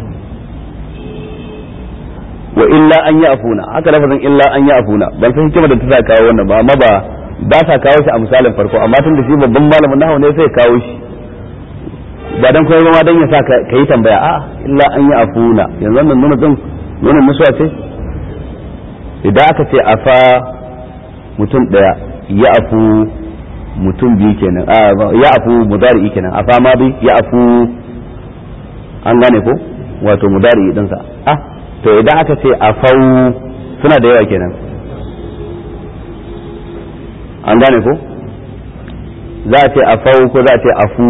wa illa an ya afuna haka lafazin illa an ya afuna ban san hikima da ta sa kawo wannan ba amma ba ba sa kawo shi a misalin farko amma tun da shi babban malamin nahawu ne sai kawo shi ba dan koyar ma dan ya sa ka yi tambaya a illa an ya afuna yanzu wannan nuna din nuna musuwa ce idan aka ce afa mutum daya ya afu mutum biyu kenan ya afu mudari kenan afa ma bi ya afu an gane ko wato mudari din sa ah to idan aka ce afau suna da yawa kenan an gane ko za a ce afau ko za a ce afu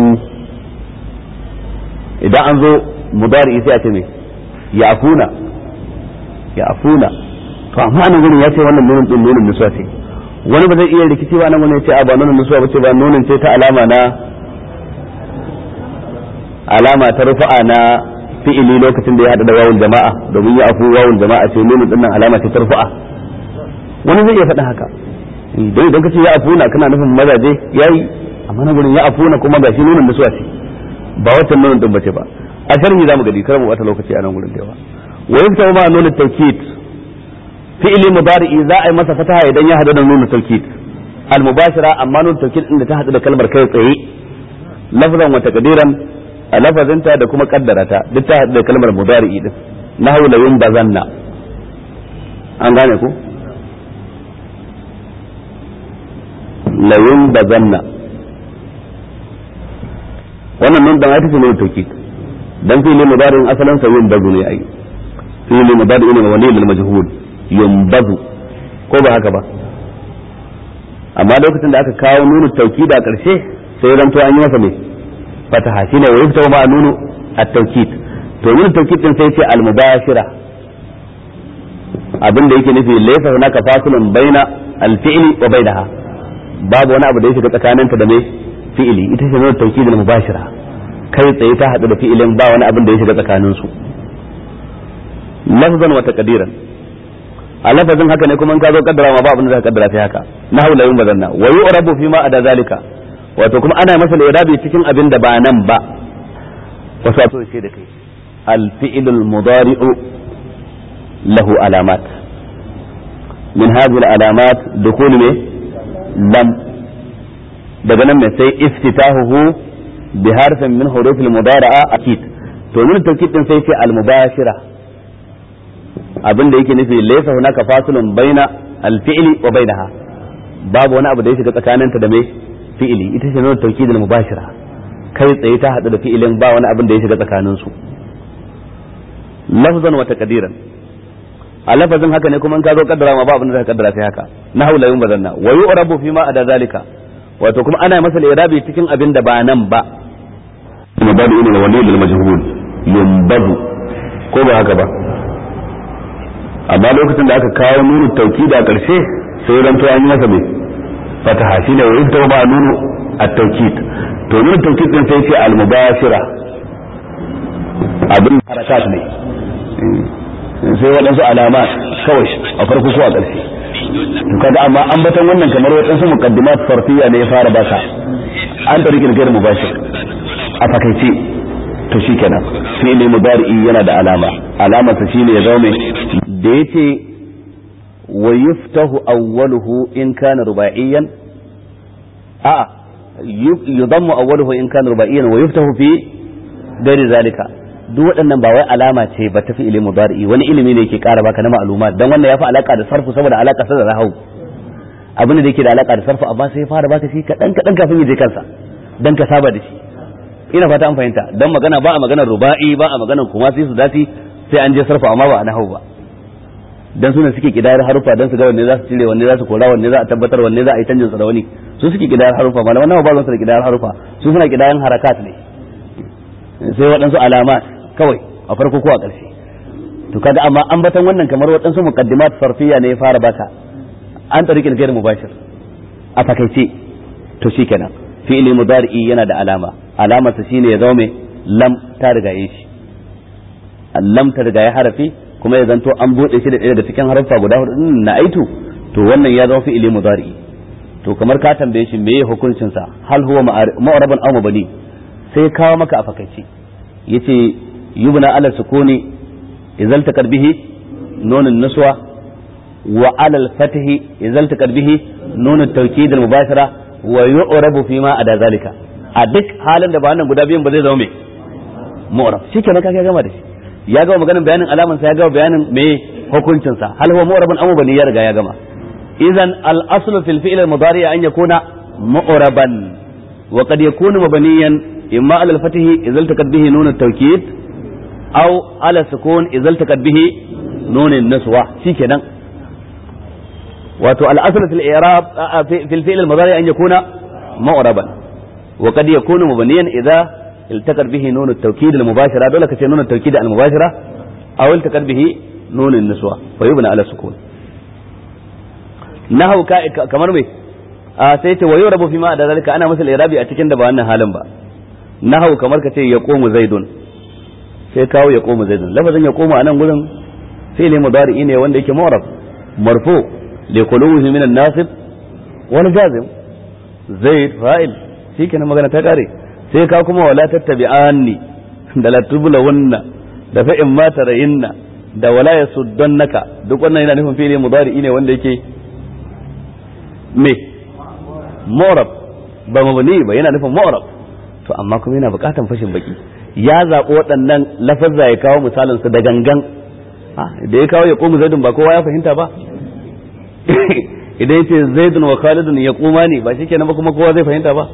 idan an zo mudari sai a ce me ya afuna ya afuna to amma nan gurin ya ce wannan nunin din nunin nusuwa ce wani ba zai iya rikici ba nan wani ya ce a ba nunin nusuwa ba ce ba nunin ce ta alama na alama ta rufa'a na fi'ili lokacin da ya hada da wawul jama'a domin ya afu wawul jama'a ce nunu din nan alama ce tarfa'a wani zai iya faɗa haka idan idan ka ce ya afuna kana nufin mazaje yayi amma na gurin ya afuna kuma gashi nunun da suwa ce ba wata nunun din bace ba a sharhi zamu gadi kar mu wata lokaci a nan gurin da yawa wa yafta ma nunut tawkid fi'ili mudari'i za a yi masa fataha idan ya hada da nunut tawkid al mubashira amma nunut tawkid din da ta hada da kalmar kai tsaye lafzan wa taqdiran a lafazinta da kuma kaddarata duk ta haɗu da kalmar mudari'i din na haula yin bazanna an gane ku layun bazanna wannan nun dan ita ce ne tauki dan fili mudari'in asalin sa yin bazu ne ai fili mudari'in ne wani lil majhul yumbazu ko ba haka ba amma lokacin da aka kawo nunu tauki da karshe sai ranto an yi masa ne fataha shine wa yufta ma nunu at-tawkid to nunu tawkid din sai ce al-mubashira abin da yake nufi laysa hunaka fasilun baina al-fi'li wa bainaha babu wani abu da ya shiga tsakaninta da mai fi'ili ita ce nunu tawkid al-mubashira kai tsaye ta hadu da fi'ilin ba wani abin da ya shiga tsakanin su lafzan wa taqdiran a lafazin haka ne kuma in ka zo kaddara ma ba abin da zaka kaddara sai haka na haula yun bazanna wa yu'rabu fi ma ada zalika wato kuma ana masa irabi cikin abin da ba nan ba wasu ato ce da kai alfi'ilul mudari'u lahu alamat min hadhihi alamat dukul me lam daga nan mai sai iftitahuhu bi harfin min hurufil mudari'a akid to min tawkid din sai ce al mubashira abin da yake nufi laysa hunaka fasilun baina al fi'li wa bainaha babu wani abu da ya shiga tsakaninta da mai fi'ili ita ce nuna tawkidul mubashira kai tsaye ta hadu da fi'ilin ba wani abin da ya shiga tsakanin su lafzan wa taqdiran a lafazin haka ne kuma in ka zo kaddara ma ba abin da ka kaddara sai haka na haula yun bazanna wa yu'rabu fi ma ada zalika wato kuma ana masa irabi cikin abin da ba nan ba mabadu ila wali lil majhul yumbadu ko ba haka ba amma lokacin da aka kawo nunu tawkid a karshe sai ran to an yi masa mai fataha shine wa yadda ba nunu at-tawkid to nunu tawkid din sai ce al-mubashira abin harakat ne sai waɗansu alama kawai a farko ko a ƙarshe to kaga amma an batan wannan kamar waɗansu muqaddimat farfiya ne ya fara baka an tarihi kirkir mubashir a fakaice to shikenan fi'li mudari'i yana da alama alamar sa shine ya zama da yace wa yuftahu awwaluhu in kana rubaiyan a yudammu awwaluhu in kana rubaiyan wa yuftahu fi gari zalika duk waɗannan ba wai alama ce ba ta fi ilimin mudari'i wani ilimi ne yake ƙara baka na ma'lumat dan wannan ya fi alaka da sarfu saboda alaka sa da rahau abin da yake da alaka da sarfu amma sai ya fara baka shi kadan kadan kafin ya je kansa dan ka saba da shi ina fata an fahimta dan magana ba a maganar ruba'i ba a maganar kuma sai su dasi sai an je sarfu amma ba a nahau ba dan sunan suke kidayar harufa dan su ga wanne za su cire wanne za su kora wanne za a tabbatar wanne za a yi canjin sa da wani su suke kidayar harufa malaman nawa ba su da kidayar harufa su suna kidayan harakat ne sai waɗansu alamat kawai a farko ko a ƙarshe to kaga amma an batan wannan kamar waɗansu muqaddimat farfiya ne ya fara baka an tariqil ghair mubashir a fakaice to shikenan fi'li mudari'i yana da alama alamar sa shine ya zama mai lam ta riga yi shi lam ta riga ya harafi kuma ya zanto an bude shi da ɗaya daga cikin harfa guda hudu na aitu to wannan ya zama fi'li mudari'i to kamar ka tambaye shi meye hukuncin sa hal huwa ma'rabun aw mabni sai kawo maka a fakaice yace يبنى على السكون إذا التقت به نون النسوة وعلى الفتح إذا التقت به نون التوكيد المباشرة ويعرب فيما أدى ذلك أدك حالا da ba nan guda biyan ba zai zama me mu'rab shikenan kaga gama da shi ya gama maganin bayanin alaman sa ya gama bayanin me hukuncin sa hal huwa mu'rabun aw bani ya riga ya gama idan al aslu fil fi'l al mudari an yakuna mu'raban wa qad yakunu mabniyan imma ala al fath idza iltaqat bihi nun at tawkid أو على السكون إذا التقت به نون النسوة في كده وتو الأصل في الإعراب في الفعل المضارع أن يكون معربا وقد يكون مبنيا إذا التقت به نون التوكيد المباشرة دولة كتير نون التوكيد المباشرة أو التقت به نون النسوة ويبنى على السكون نهو كمر مي سيتي ويعرب فيما أدى ذلك أنا مثل إعرابي أتكن دبا أن حالا با نهو كمر كتير يقوم زيد sai kawo ya koma zaidun lafazin ya koma a nan gurin fi'li mudari'i ne wanda yake mu'rab marfu li quluhi min an-nasib wal jazim zaid fa'il shikenan magana ta kare sai ka kuma wala tattabi'anni da la tublawunna da fa in ma tarayinna da wala yasuddannaka duk wannan yana nufin fi'li mudari'i ne wanda yake me mu'rab ba mabni ba yana nufin mu'rab to amma kuma yana bukatan fashin baki ya zaɓi waɗannan lafazza ya kawo misalinsu da gangan da ya kawo ya ƙomu zaidun ba kowa ya fahimta ba idan ya ce zaidun wa khalidun ya ƙuma ne ba shi kenan ba kuma kowa zai fahimta ba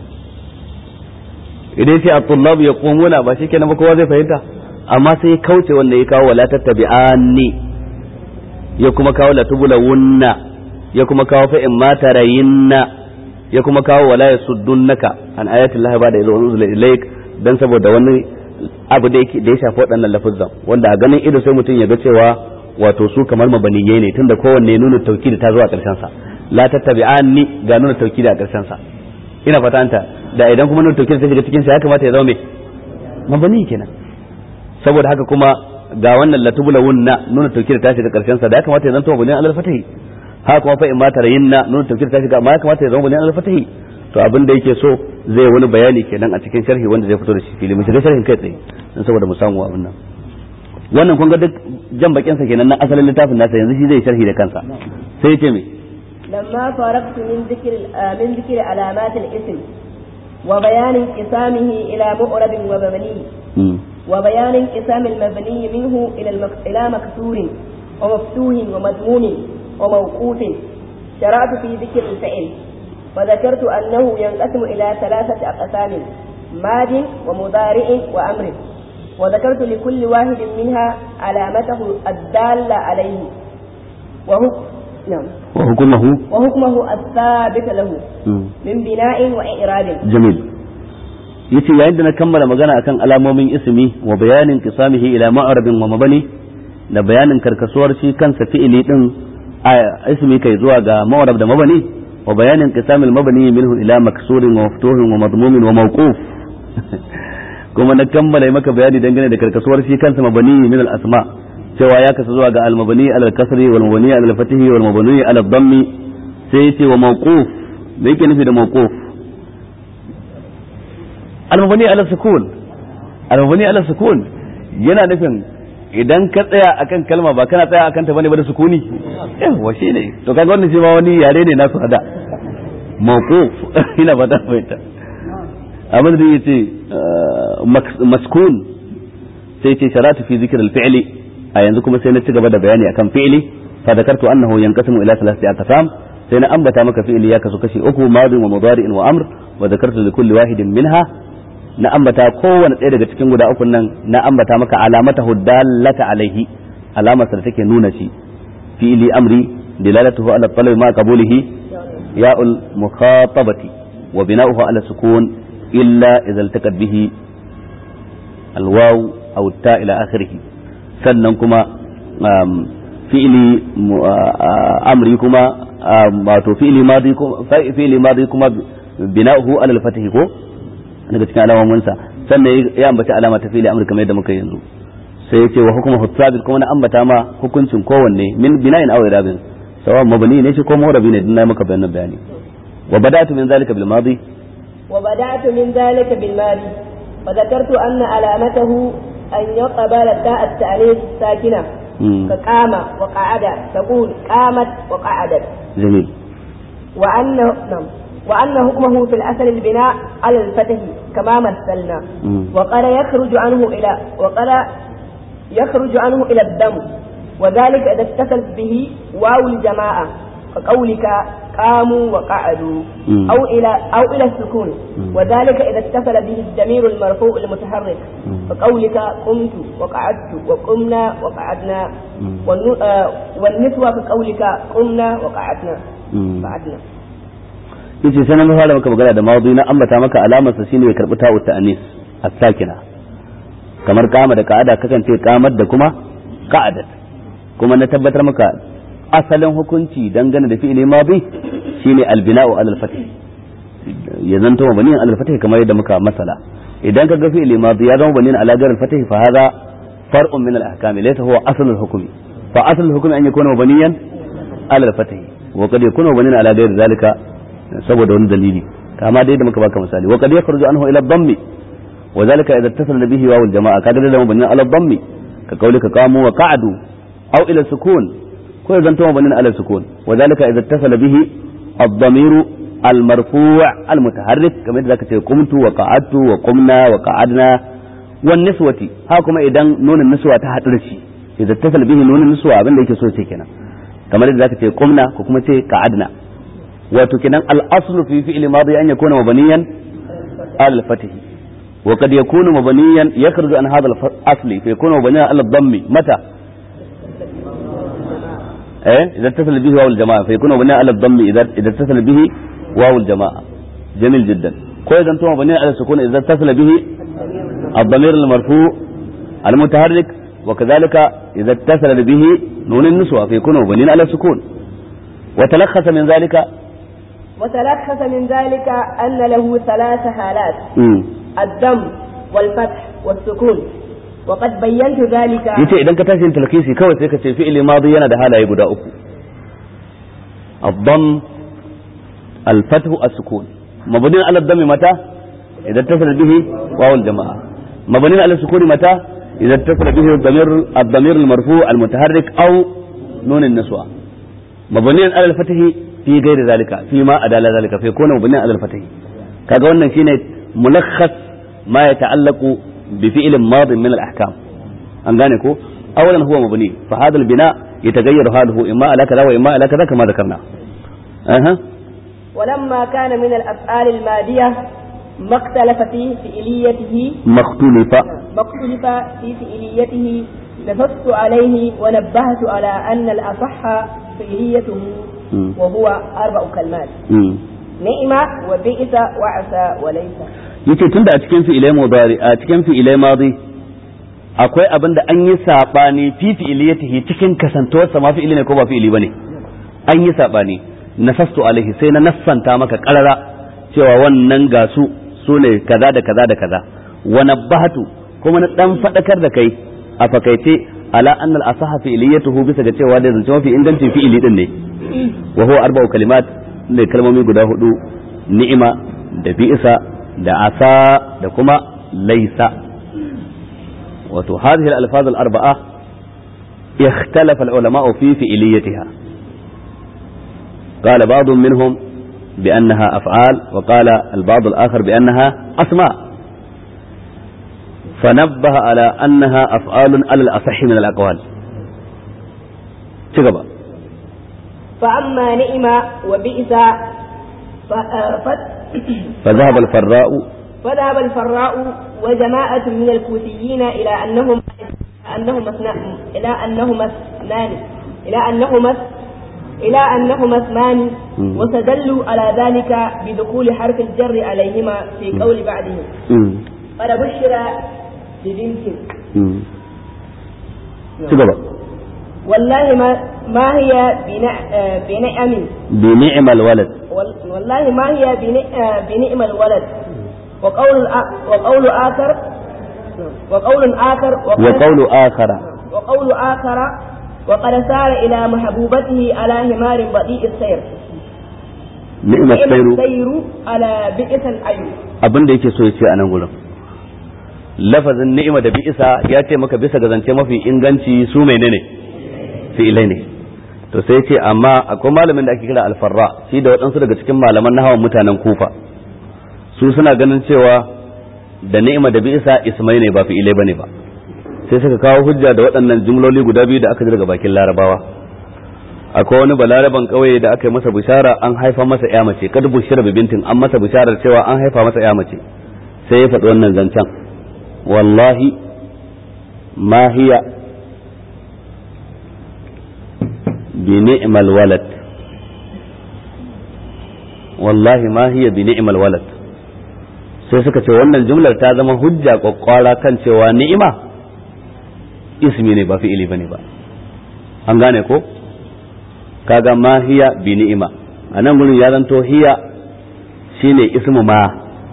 idan ya ce at-tullabu ya ƙumuna ba shi kenan ba kowa zai fahimta amma sai ya kauce wanda ya kawo wala tattabi'anni ya kuma kawo la tubulawunna ya kuma kawo fa in ma tarayinna ya kuma kawo wala yasuddunaka an ayatillahi ba da ilzul ilaik dan saboda wani abu da yake da ya shafi waɗannan lafuzan wanda a ganin ido sai mutum ya ga cewa wato su kamar mabaniyai ne tunda kowanne nuna taukidi ta zuwa ƙarshen sa la tattabi'anni ga nuna taukidi a ƙarshen sa ina fata anta da idan kuma nuna taukidi ta shiga cikin sa ya kamata ya zama me mabani kenan saboda haka kuma ga wannan latubula wunna nuna taukidi ta shiga ƙarshen sa da ya kamata ya zanto mabani alal fatahi haka kuma fa in ma tarayinna nuna taukidi ta shiga amma ya kamata ya zama mabani alal fatahi to abin da yake so zai wani bayani kenan a cikin sharhi wanda zai fito da shi fili mu shiga sharhin kai tsaye dan saboda mu samu abin nan wannan kun ga duk jan bakin sa kenan na asalin littafin nasa yanzu shi zai sharhi da kansa sai yace me لما فرغت من ذكر من ذكر علامات الاسم وبيان انقسامه إلى مؤرب ومبني وبيان انقسام المبني منه إلى المك... إلى مكسور ومفتوح ومضمون وموقوف شرعت في ذكر الفعل وذكرت أنه ينقسم إلى ثلاثة أقسام ماد ومضارع وأمر وذكرت لكل واحد منها علامته الدالة عليه وهو نعم وحكمه وحكمه الثابت له من بناء وإعراب جميل yace yayin da na kammala magana akan alamomin ismi wa bayanin qisamihi ila ma'rabin wa mabani da bayanin karkasuwar shi kansa fi'ili din ismi kai zuwa ga ma'rab da mabani wa bayanin qisamil mabani minhu ila maksurin wa maftuhin wa madmumin wa mawquf kuma na kammala maka bayani dangane da karkasuwar shi kansa mabani min al asma cewa ya kasu zuwa ga al mabani al kasri wal mabani al fatihi wal mabani al dhammi sai yace wa mawquf me yake nufi da mawquf al-mabani ala sukun al-mabani ala sukun yana nufin idan ka tsaya akan kalma ba kana tsaya akan ta bane ba da sukuni yawa shine to kaga wannan shi ma wani yare ne nasu hada mawquf ina ba da fahimta abin da yace maskun sai ce sharatu fi zikr al-fi'li a yanzu kuma sai na ci gaba da bayani akan fi'li fa zakartu annahu yanqasimu ila thalathati aqsam sai na ambata maka fi'li ya kasu kashi uku madi wa mudari'in wa amr wa zakartu li kulli wahidin minha na ambata kowane ɗaya daga cikin guda uku nan na ambata maka alamata huddallata alaihi alamar da take nuna shi fi'li amri dilalatuhu ala talab ma qabulihi ya'ul mukhatabati wa bina'uhu ala sukun illa idza iltaqat bihi alwaw aw ta ila akhirih sannan kuma fi'li amri kuma wato fi'li madi kuma fi'li madi kuma bina'uhu ala al-fath ko daga cikin alamominsa sannan ya ambaci alama ta fili amurka mai da muka yanzu sai yace wa hukuma hutsabil kuma na ambata ma hukuncin kowanne min bina'in aw irabin sawa mabni ne shi ko murabi ne dinna maka bayanan bayani wa bada'tu min zalika bil madi wa bada'tu min zalika bil madi wa dhakartu anna alamatahu an yaqbala ta'a at-ta'lif sakina ka qama wa qa'ada taqul qamat wa qa'adat jamil wa anna nam وأن حكمه في الأصل البناء على الفتح كما مثلنا وقال يخرج عنه إلى وقال يخرج عنه إلى الدم وذلك إذا اتصل به واو الجماعة كقولك قاموا وقعدوا أو إلى أو إلى السكون وذلك إذا اتصل به الضمير المرفوع المتحرك كقولك قمت وقعدت وقمنا وقعدنا والنسوة كقولك قمنا وقعدنا قعدنا yace sai na fara maka magana da mawdu na ambata maka alamar sa shine ya karbi ta'u ta'anis as-sakina kamar kama da ka'ada kasance kamar da kuma ka'adat kuma na tabbatar maka asalin hukunci dangane da fi'ili madi shine al-bina'u al-fath ya zanto mabani al-fath kamar yadda muka masala idan ka ga fi'ili madi ya zama bani ala jar al-fath fa hadha far'un min al-ahkam laysa huwa asl al-hukmi fa asl al-hukmi an yakuna mabaniyan ala al-fath wa qad yakuna mabaniyan ala ghayr dhalika saboda wani dalili kama dai da muka baka misali wa qad yakhruju anhu ila dhammi wa zalika idza ittasala bihi wa al jamaa kaga da mabni ala dhammi ka kaulika qamu wa qa'adu aw ila sukun ko idan to mabni ala sukun wa zalika idza ittasala bihi الضمير المرفوع المتحرك كما يدرك تقول قمت وقعدت وقمنا وقعدنا والنسوة هاكما إذا نون النسوة تحت رشي إذا اتصل به نون النسوة أبن ليك سوى كنا كما يدرك تقول قمنا وكما قعدنا wato kenan al-aslu fi fi'li madi an yakuna mabniyan al fatih wa qad yakunu mabniyan yakhruju an hadha al-asli fa yakunu mabniyan al dhammi mata eh idza tasala bihi waw al-jamaa fa yakunu mabniyan al dhammi idza idza tasala bihi waw al-jamaa jamil jiddan ko idan to mabniyan al sukun idza tasala bihi الضمير المرفوع المتحرك وكذلك إذا اتصل به نون النسوة فيكون مبنيا على السكون وتلخص من ذلك وتلخص من ذلك أن له ثلاث حالات مم. الدم والفتح والسكون وقد بينت ذلك yace idan ka tashi yin talkisi kawai sai ka ce fi'ili madi yana da halaye guda uku ad-dam al-fathu as-sukun mabni ala dhammi mata idan tasala bihi wawu al-jama'a mabni ala sukuni mata idan tasala bihi ad-damir ad-damir al-marfu' al-mutaharrik aw nun an-niswa mabni ala al-fathi fi ghairi zalika fi ma adala zalika fa yakuna mabni ala al-fathi kaga wannan shine mulakhas ma yata'allaqu bi fi'lin madin min al-ahkam an gane ko أولا هو مبني فهذا البناء يتغير حاله إما على كذا وإما على كذا كما ذكرنا أها ولما كان من الأفعال المادية ما اختلف في فعليته ما اختلف ما اختلف في فعليته نصصت عليه ونبهت على أن الأصح فعليته مم. وهو أربع كلمات مم. نعم وبئس وعسى وليس yace tunda a cikin fi'ilai mudari a cikin fi'ilai madi akwai abin da an yi sabani fi fi'iliyatihi cikin kasantuwarsa ma fi'ili ne ko ba fi'ili bane an yi sabani nasastu alaihi sai na nassanta maka karara cewa wannan ga su su ne kaza da kaza da kaza wa nabbahatu kuma na dan fadakar da kai a fakaice ala anna al asaha fi'iliyatuhu bisa ga cewa da zance mafi ingancin fi'ili din ne wa huwa arba'u kalimat ne kalmomi guda hudu ni'ima da bi'isa da asa da kuma laisa wato hadhihi al-alfaz al-arba'a ikhtalafa al-ulama fi fi'liyatiha قال بعض منهم بأنها أفعال وقال البعض الآخر بأنها أسماء فنبه على أنها أفعال على الأصح من الأقوال تقبل فأما نعم وبئس ف... ف... فذهب الفراء فذهب الفراء وجماعة من الكوفيين إلى أنهم أنهما اثنان إلى أنهما اثنان إلى أنهما إلى أنهما اسمان مم. واستدلوا على ذلك بدخول حرف الجر عليهما في قول بعضهم مم. قد بشر ببنت مم. تقبل والله ما ما هي بنع... آه، بنعم بنعم الولد وال- والله ما هي بن- آه، بنعم الولد وقول آ- وقول آخر وقول آخر وقد- وقول آخر وقول آخر وقد سار إلى محبوبته على حمار بطيء السير نعم نعم السير السير على بئس الأير abin da yake so ya ce a nan gurin lafazin ni'ima da bi'isa ya ce maka bisa ga zance mafi inganci su menene fi'ilai ne to sai ce amma akwai malamin da ake kira alfarra shi da waɗansu daga cikin malaman nahawan mutanen kufa su suna ganin cewa da ni'ima da bi'isa ismai ne ba fi'ilai bane ba sai suka kawo hujja da waɗannan jumloli guda biyu da aka ji daga bakin larabawa akwai wani balaraban kauye da aka yi masa bishara an haifa masa ya mace kad bushira bi bintin an masa bisharar cewa an haifa masa ya mace sai ya faɗi wannan zancen wallahi ma hiya bi ni'mal walad wallahi ma hiya bi ni'mal walad sai suka ce wannan jumlar ta zama hujja kwakwara kan cewa ni'ima ismi ne ba fi'ili bane ba an gane ko kaga ma hiya bi ni'ima a nan gurin ya zanto hiya shine ismu ma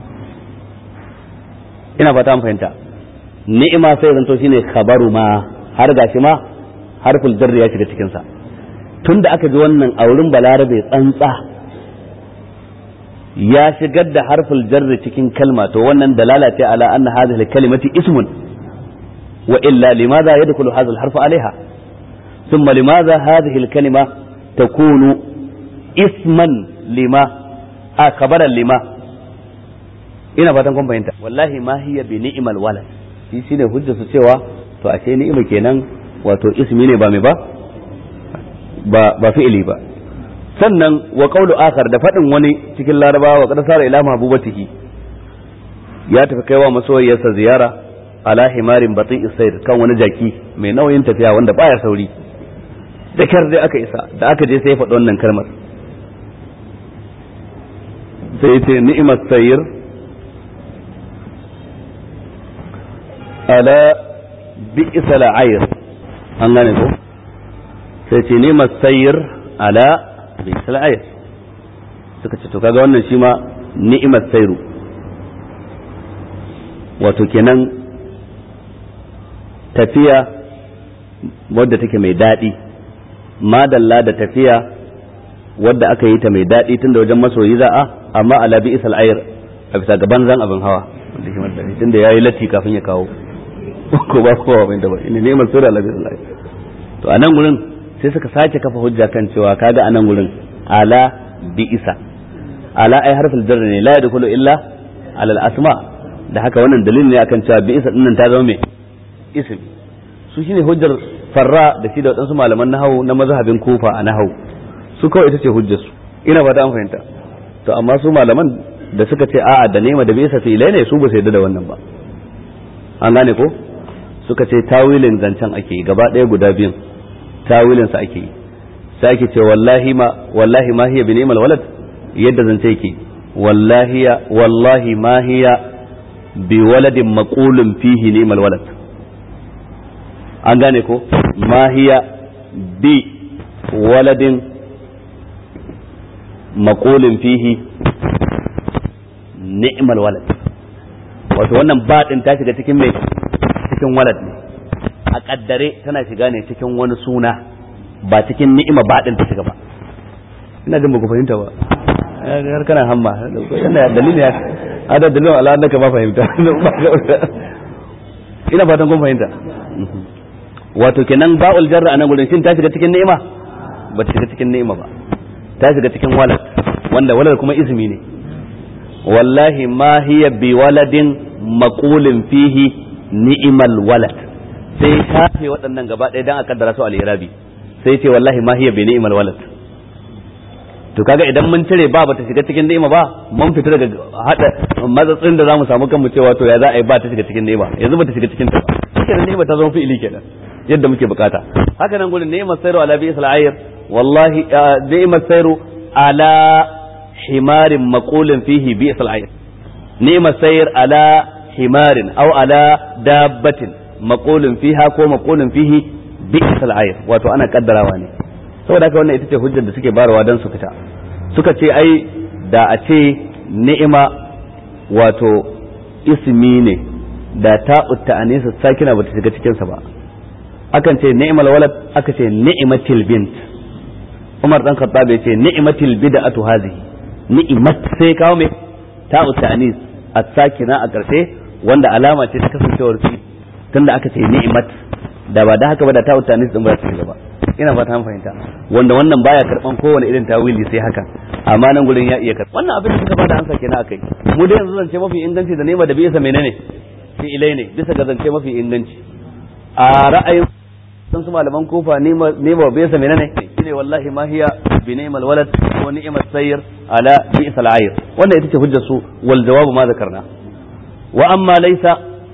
ina fata an fahimta ni'ima sai zanto shine khabaru ma har gashi ma harful jarri ya shiga cikin sa tunda aka ji wannan a wurin balarabe tsantsa ya shigar da harful jarri cikin kalma to wannan dalala ce ala anna hadhihi kalimati ismun wa illa limadha yadkhulu hadha al-harfu alaiha ثم لماذا هذه الكلمة تكون اسما لما آه خبرا لما ina fatan kun fahimta wallahi ma hiya bi ni'mal walad shi shine hujja su cewa to ashe ni'ima kenan wato ismi ne ba mai ba ba ba fi'ili ba sannan wa qawlu akhar da fadin wani cikin larabawa wa qad sara ila mahbubatihi ya tafi kaiwa masoyiyarsa ziyara ala himarin bati sayr kan wani jaki mai nauyin tafiya wanda baya sauri da kyar dai aka isa da aka je sai ya faɗi wannan kalmar sai ya ce ni'imar sayir ala bi'isa la'ayir an gane ko sai ce ni'imar sayir ala bi'isa la'ayir suka ce to kaga wannan shi ma ni'imar sairu wato kenan tafiya wadda take mai daɗi madalla da tafiya wadda aka yi ta mai daɗi tun da wajen masoyi za a amma ala bi isal ayr a bisa gaban zan abin hawa wanda shi mallami tunda yayi latti kafin ya kawo ko ba kowa bai da ba ina ne mal sura ala bi isal ayr to anan gurin sai suka sake kafa hujja kan cewa kaga anan gurin ala bi isa ala ay harful jar ne la yadkhulu illa ala al asma da haka wannan dalilin ne akan cewa bi isa dinnan ta zama me ism su shine hujjar farra da shi da wadansu malaman nahawu na mazhabin kufa a nahawu su kawai ita ce hujjar su ina ba ta an fahimta to amma su malaman da suka ce a'a da nema da bisa filai ne su ba su yarda da wannan ba an gane ko suka ce tawilin zancen ake yi gaba ɗaya guda biyun tawilin sa ake yi sai ake ce wallahi ma wallahi ma hiya bi ni'mal walad yadda zance yake wallahi wallahi ma hiya bi waladin maqulun fihi ni'mal walad an gane ko ma hiya bi waladin maqulun fihi ni'mal walad wato wannan baɗin ta shiga cikin mai cikin walad ne a kaddare tana shiga ne cikin wani suna ba cikin ni'ima baɗin ta shiga ba ina jin ba ku fahimta ba har kana hamma yana dalilin ya ada dalilin ala annaka ba fahimta ina fatan kun fahimta wato kenan ba'ul jarra anan gurin shin ta shiga cikin ni'ima ba ta shiga cikin ni'ima ba ta shiga cikin walad wanda walad kuma ismi ne wallahi ma hiya bi waladin maqulin fihi ni'mal walad sai shafe waɗannan gaba ɗaya dan a kaddara su al-irabi sai ce wallahi ma hiya bi ni'mal walad to kaga idan mun cire ba bata shiga cikin ni'ima ba mun fita daga hada matsatsin da zamu samu kanmu cewa to ya za a yi ba ta shiga cikin ni'ima yanzu bata shiga cikin ta ba cikin ni'ima ta zama fi'ili kenan yadda muke bukata haka nan gurin ni'imar sayru ala bi'sal ayr wallahi ni'imar sayru ala himarin maqulin fihi bi'sal ayr ni'imar sayr ala himarin aw ala dabbatin maqulin fiha ko maqulin fihi bi'sal ayr wato ana kaddarawa ne saboda haka wannan ita ce hujjar da suke barawa don su fita suka ce ai da a ce ni'ima wato ismi ne da ta'ut ta'anisa sakina bata shiga cikin sa ba akan ce ni'mal walad aka ce ni'matil bint Umar dan Khattab ya ce ni'matil bid'atu hadhihi ni'mat sai kawo me ta'ut ta'anis as-sakina a karshe wanda alama ce ta kasancewar fi tunda aka ce ni'mat da ba da haka ba da ta'ut ta'anis din ba ta shiga ba ina fata an fahimta wanda wannan baya karban kowane irin tawili sai haka amma nan gurin ya iya karban wannan abin da suka bada ansa kenan akai mu dai yanzu zance mafi inganci da nema da bisa menene fi ilai ne bisa ga zance mafi inganci a ra'ayin sun su malaman kofa nema nema bisa menene shine wallahi ma hiya bi ni'mal walad wa ni'mat sayyir ala bi'sal ayr wannan ita ce hujjar su wal jawabu ma zakarna wa amma laysa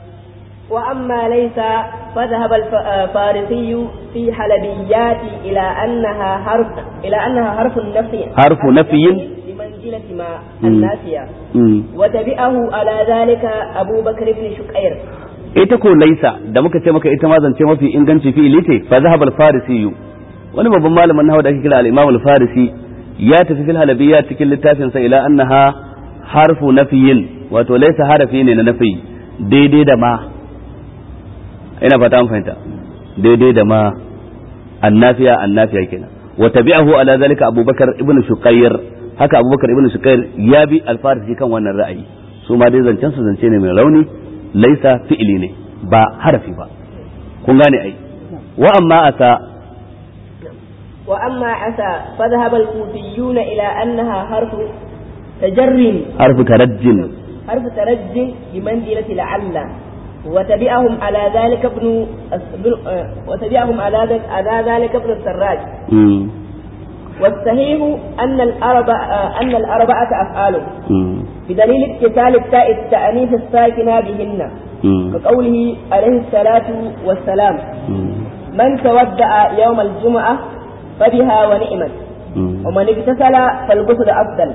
وأما ليس فذهب الفارسي في حلبيات إلى أنها حرف إلى أنها حرف النفي حرف نفي بمنزلة ما النافية وتبعه على ذلك أبو بكر بن شكير ita ko laisa da muka ce maka ita ma zance mafi inganci fi ilite fa zahaba al-farisi wani babban malamin nahwa da ake kira al-imam al-farisi ya tafi fil halabiyya cikin littafin sa ila annaha harfu nafiyin wato laisa harafi ne na nafi daidai da ma ina fata an fahimta daidai da ma annafiya annafiya kenan wa tabi'ahu ala zalika abubakar ibn shuqayr haka abubakar ibn shuqayr ya bi alfarisi kan wannan ra'ayi su ma dai zancen su zance ne mai rauni laisa fi'ili ne ba harafi ba kun gane ai wa amma asa wa amma asa fadhhab al-kufiyuna ila annaha harfu tajarrin harfu tarajjin harfu tarajjin bi manzilati la'alla وتبعهم على ذلك ابن وتبعهم على ذلك على ذلك ابن السراج والصحيح أن الأربع أن الأربعة أفعال بدليل اتصال التاء التأنيث الساكنة بهن كقوله عليه الصلاة والسلام من تودع يوم الجمعة فبها ونعمت ومن اغتسل فالغسل أفضل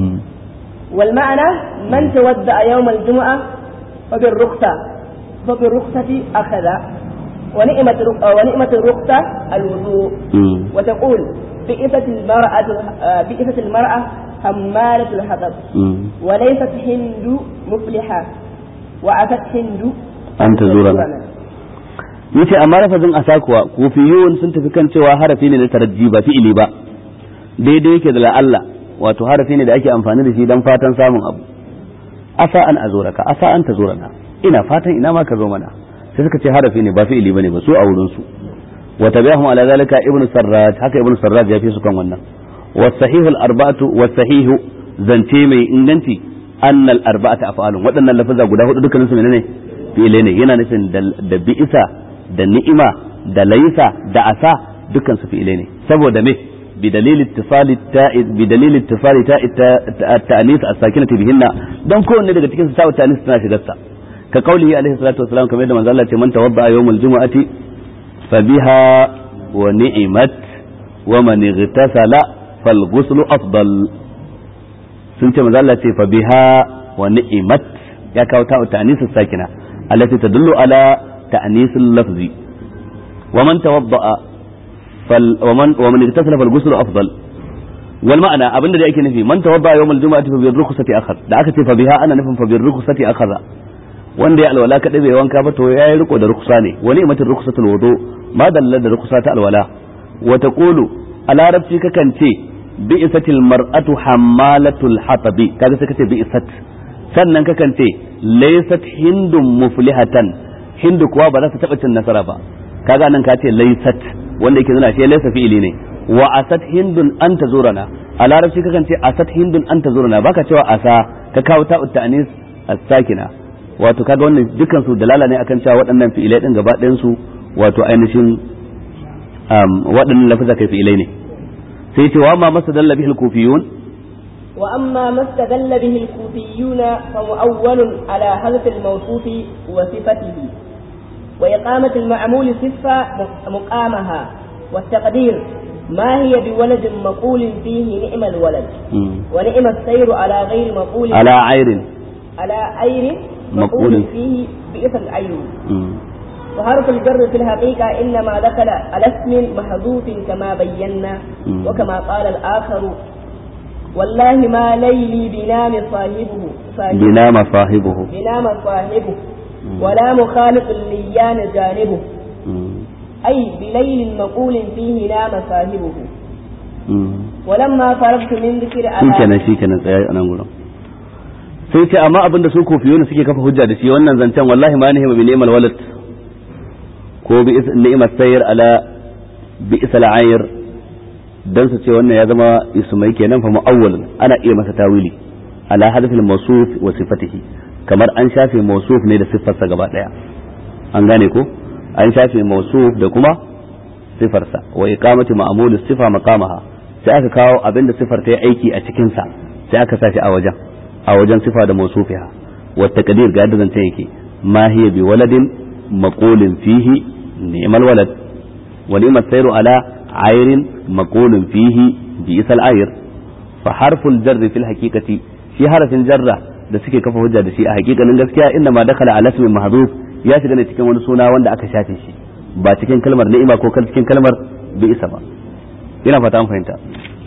والمعنى من تودع يوم الجمعة فبالرخصة فبالرخصة أخذ ونعمة ونعمة الرخصة الوضوء وتقول بئست المرأة بئست المرأة حمالة الحطب وليست هند مفلحة وعفت هند أن تزورنا yace amma lafazin asa kuwa kufiyun sun tafi kan cewa harafi ne na tarajji ba fi'ili ba daidai yake da la'alla wato harafi ne da ake amfani da shi dan fatan samun abu asa an azuraka asa an tazurana ina fatan ina ma ka zo mana sai suka ce harafi ne ba fi'ili bane ba su a wurin su wa tabi'ahum ala zalika ibnu sarraj haka ibnu sarraj ya fi su kan wannan wa sahihu al-arba'atu wa sahihu zance mai inganci anna al-arba'ata af'alun waɗannan lafaza guda hudu dukkanin su menene fi'ilai ne yana nufin da bi'isa da ni'ima da laisa da asa dukkan su fi'ilai ne saboda me بدليل اتصال التاء بدليل اتصال تاء التأنيث الساكنة بهن دون كون ne daga cikin tاء التأنيث tana shigar sa ka kaulihi alaihi salatu wasalam kamar yadda manzo Allah ce man tawadda yawmal jumu'ati fa biha wa ni'mat wa man igtasala fal ghuslu afdal sun ce manzo Allah ce fa biha wa ni'mat ya kawo ta'u ta'nis sakina allati tadullu ala ta'nis al-lafzi wa man tawadda fal wa man wa man igtasala fal ghuslu afdal wal ma'ana abinda da yake nufi man tawadda yawmal jumu'ati fa bi rukhsati akhar da aka ce fa biha ana nufin fa bi rukhsati akhara wanda ya alwala kadai bai wanka ba to yayi riko da rukusa ne wani imatin rukusatul wudu ma dalla da rukusa ta alwala wa taqulu a larabci kakan ce bi'satil mar'atu hammalatul hatabi kaga sai kace bi'sat sannan kakan ce laysat hindun muflihatan hindu kuwa ba za ta taba cin nasara ba kaga nan ka ce laysat wanda yake nuna shi laysa fi'ili ne wa asat hindun an tazurana a larabci kakan ce asat hindun an tazurana baka cewa asa ka kawo ta'ut ta'anis as-sakina wato kaga wannan dukkan su dalala ne akan cewa waɗannan fi'ilai din gaba ɗayan su wato ainihin waɗannan lafaza kai fi'ilai ne sai ce wa amma mastadalla bihi al-kufiyun wa amma mastadalla bihi al-kufiyun fa mu'awwalun ala hadf al-mawsuf wa sifatihi wa iqamat al-ma'mul sifa muqamaha wa taqdir ما هي بولد مقول فيه نعم الولد ونعم السير على غير مقول على عير على عير مقول مقول فيه بئس العين وحرف الجر في الحقيقة إنما دخل على اسم محذوف كما بينا وكما قال الآخر والله ما ليلي بنام صاحبه صاحبه بنام صاحبه بنام صاحبه ولا مخالف الليان جانبه أي بليل مقول فيه نام صاحبه ولما فرغت من ذكر shikenan shikenan tsaya a nan gurin sai ce amma abin da su kofiyona suke kafa hujja da shi wannan zancen wallahi ma nihima bi ni'mal walad ko bi ni'mat sayr ala bi isal ayr dan su ce wannan ya zama ismai kenan fa mu'awwal ana iya masa tawili ala hadaf al mawsuf wa sifatihi kamar an shafe mawsuf ne da siffarsa gaba daya an gane ko an shafe mawsuf da kuma sifarsa wa iqamati ma'mul sifa maqamaha sai aka kawo abin da sifar ta yi aiki a cikin sa sai aka sa shi a wajen a wajen sifa da mausufiha wa taqdir ga yadda zance yake ma hiya bi waladin maqulin fihi ni'mal walad wa ni'mat sayru ala ayrin maqulin fihi bi isal ayr fa harful jarr fil haqiqati shi harafin jarra da suke kafa hujja da shi a hakikanin gaskiya inda ma dakala ala ismin mahdhuf ya shiga ne cikin wani suna wanda aka shafe shi ba cikin kalmar ni'ima ko cikin kalmar bi isa ba ina fata an fahimta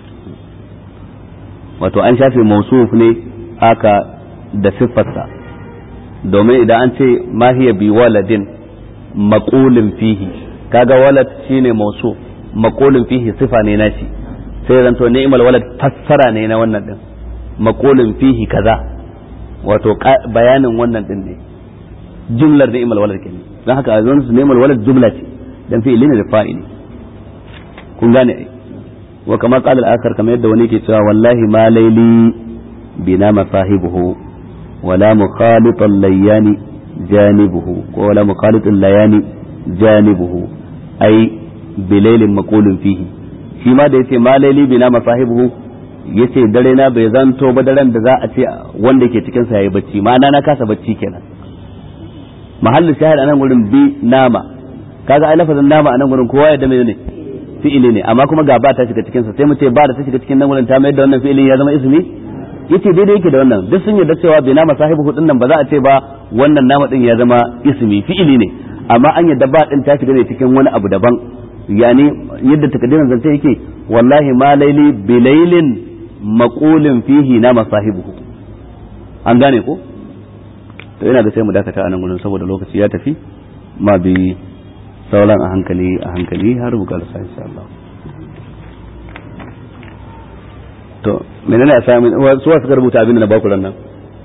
wato an shafe mausuf ne haka da siffarsa domin idan an ce mahiya bi waladin maqulin fihi kaga walad shine mausu maqulin fihi sifa ne nashi sai zanto ni'mal walad fassara ne na wannan din maqulin fihi kaza wato bayanin wannan din ne jumlar ni'mal walad kenan dan haka a su ni'mal walad jumla ce dan fi'ili ne da fa'ili kun gane ai wa kama qala al-akhar kamar yadda wani ke cewa wallahi ma laili بنا مصاحبه ولا مخالط الليان جانبه ولا مخالط الليان جانبه أي بليل مقول فيه shi ma da yace ma laili bina masahibuhu yace dare na bai zanto ba daren da za a ce wanda ke cikin sa yayi bacci ma na kasa bacci kenan mahallin shahid anan gurin bi nama kaga ai lafazin nama anan gurin kowa ya da ne fi'ili ne amma kuma ga ba ta shiga cikin sa sai mu ce ba da ta shiga cikin nan gurin ta mai da wannan fi'ilin ya zama ismi yace daidai yake da wannan duk sun yarda cewa bai nama sahibu hudun nan ba za a ce ba wannan nama din ya zama ismi fi'ili ne amma an yarda ba din ta shiga ne cikin wani abu daban yani yadda takaddirin zance yake wallahi ma laili bilailin maqulin fihi nama sahibuhu an gane ko to ina da sai mu dakata anan gurin saboda lokaci ya tafi ma bi sauran a hankali a hankali har buƙatar sa insha Allah to menene assignment su suka rubuta abin da na baku ran nan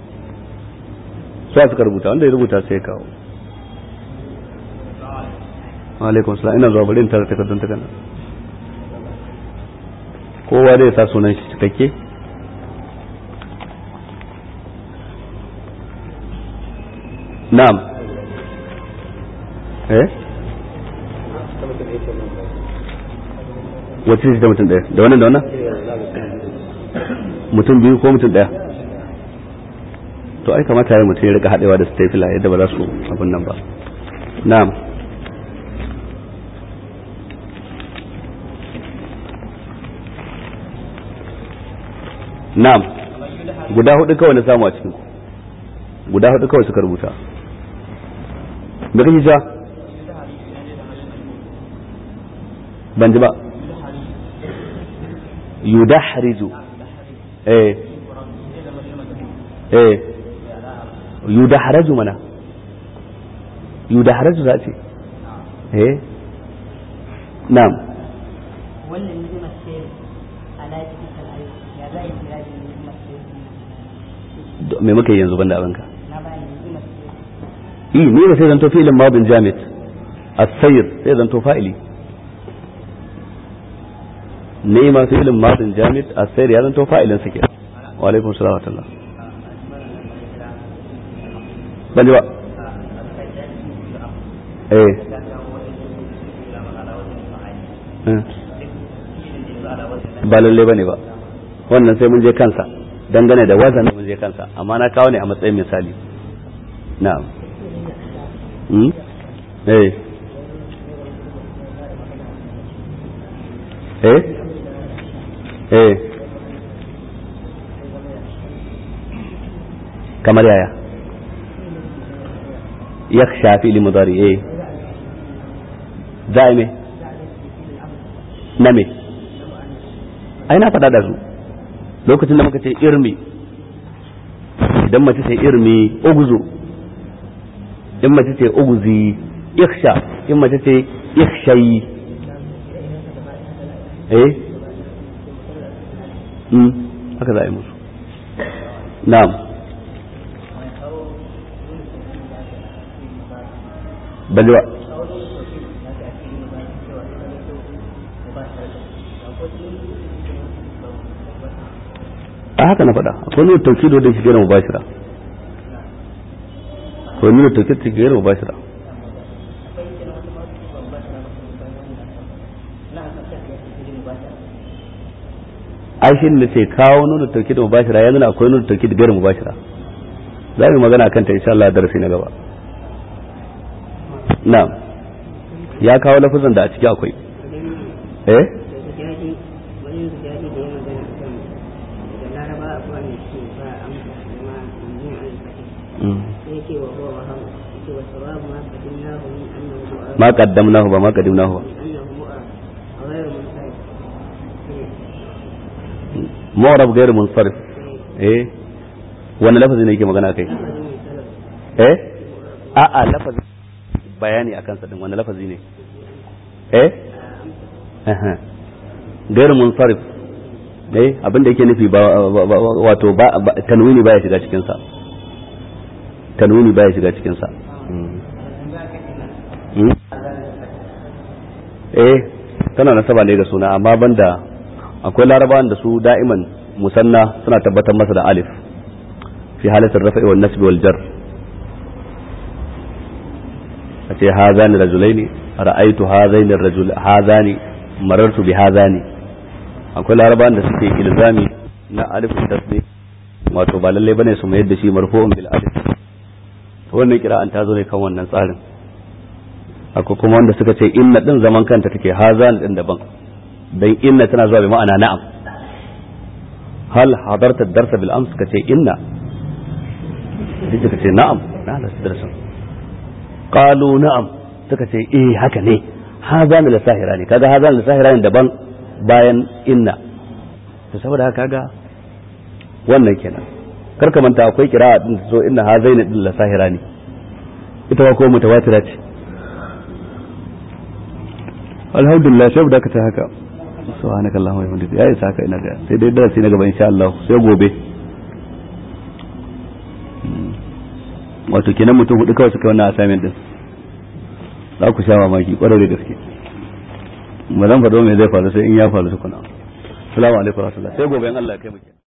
su suka rubuta wanda ya rubuta sai kawo alaikum salam ina zuwa bari in tara takardun ta kana kowa zai sa sunan shi cikakke na'am eh wacce ce ta mutum ɗaya da wannan da wannan mutum biyu ko mutum ɗaya to ai kamata ya mutum ya rika haɗewa da stapler yadda ba za su abin nan ba na'am na'am guda hudu kawai na samu a cikin guda hudu kawai suka rubuta da kake ja ban ji ba yudahriju eh eh yudahraju mana yudahraju za ce eh na'am wannan ni'imar ce ala cikin al'ayi ya za a yi kira da ni'imar ce me muka yi yanzu banda abinka na bayan ni'imar ce eh ni ba sai zanto fi'ilin madin jamid as-sayr sai zanto fa'ili ni'ima fi'ilin madin jamid as-sayr ya zanto fa'ilin sa kenan wa alaikum salam wa rahmatullah ban ji ba eh Eh. ba lalle bane ba wannan sai mun je kansa dangane da wazan mun je kansa amma na kawo ne a matsayin misali na'am hmm? eh eh eh kamar yaya yakhsha fi limudari eh za a yi me na me ai na faɗa da su lokacin da muka ce irmi idan mace ce irmi uguzu in mace ce uguzi iksha in mace ce ikshayi eh mm haka za a yi musu na'am balwa a haka na faɗa akwai nuna tauki da shi gera mubashira akwai nuna tauki da shi gera mubashira ai shi ne ce kawo nuna tauki da mubashira ya nuna akwai nuna tauki da gera mubashira za mu magana kan ta insha Allah darasi na gaba na'am ya kawo lafazan da a ciki akwai eh wani zujadi da ya magana a kan da laraba a kwanan ce ba amsa da ma yin alfahari Mm. sai ce wa huwa waham ce wa sawabu ma qadimnahu min annahu mu'a ma qaddamnahu ba ma qaddimnahu ba min annahu mu'a ghayr munsarif mu'rab ghairu munsarif eh wannan lafazi ne yake magana kai eh a'a lafazi bayani akan sa din wannan lafazi ne eh aha ghairu munsarif eh abin da yake nufi ba ba- ba- wato ba ba- tanwini baya shiga cikin sa tanwini baya shiga cikin sa Mm. Mm. eh tana nasaba ne ga suna amma banda akwai larabawan da su da'iman musanna suna tabbatar masa da alif fi halatar rafa'i wal nasbi wal jar a ce hazani rajulaini ra'aitu hazaini rajul hazani marartu bi hazani akwai larabawan da suke ilzami na alif tasbih wato ba lalle bane su mayar da shi marfu'un bil alif to wannan kira'an ta zo ne kan wannan tsarin akwai kuma wanda suka ce inna din zaman kanta take hazan din daban dan inna tana zuwa bi ma'ana na'am hal hadarta ad-darsa bil ams kace inna sai suka ce na'am na halarta darasin qalu na'am suka ce eh haka ne hazan la sahira ne kaga hazan la sahira ne daban bayan inna to saboda haka kaga wannan kenan kar ka manta akwai kira'a din so inna hazaini din la sahira ne ita ba ko mutawatira ce alhamdulillah sai da ka ta haka subhanakallahumma wa bihamdika ya isa haka ina ga sai dai darasi na gaba insha Allah sai gobe wato kenan mutum hudu kawai suka wannan assignment din za ku sha mamaki kwarar da gaske ba zan faɗo me zai faru sai in ya faru tukuna assalamu alaikum warahmatullahi sai gobe in Allah ya kai mu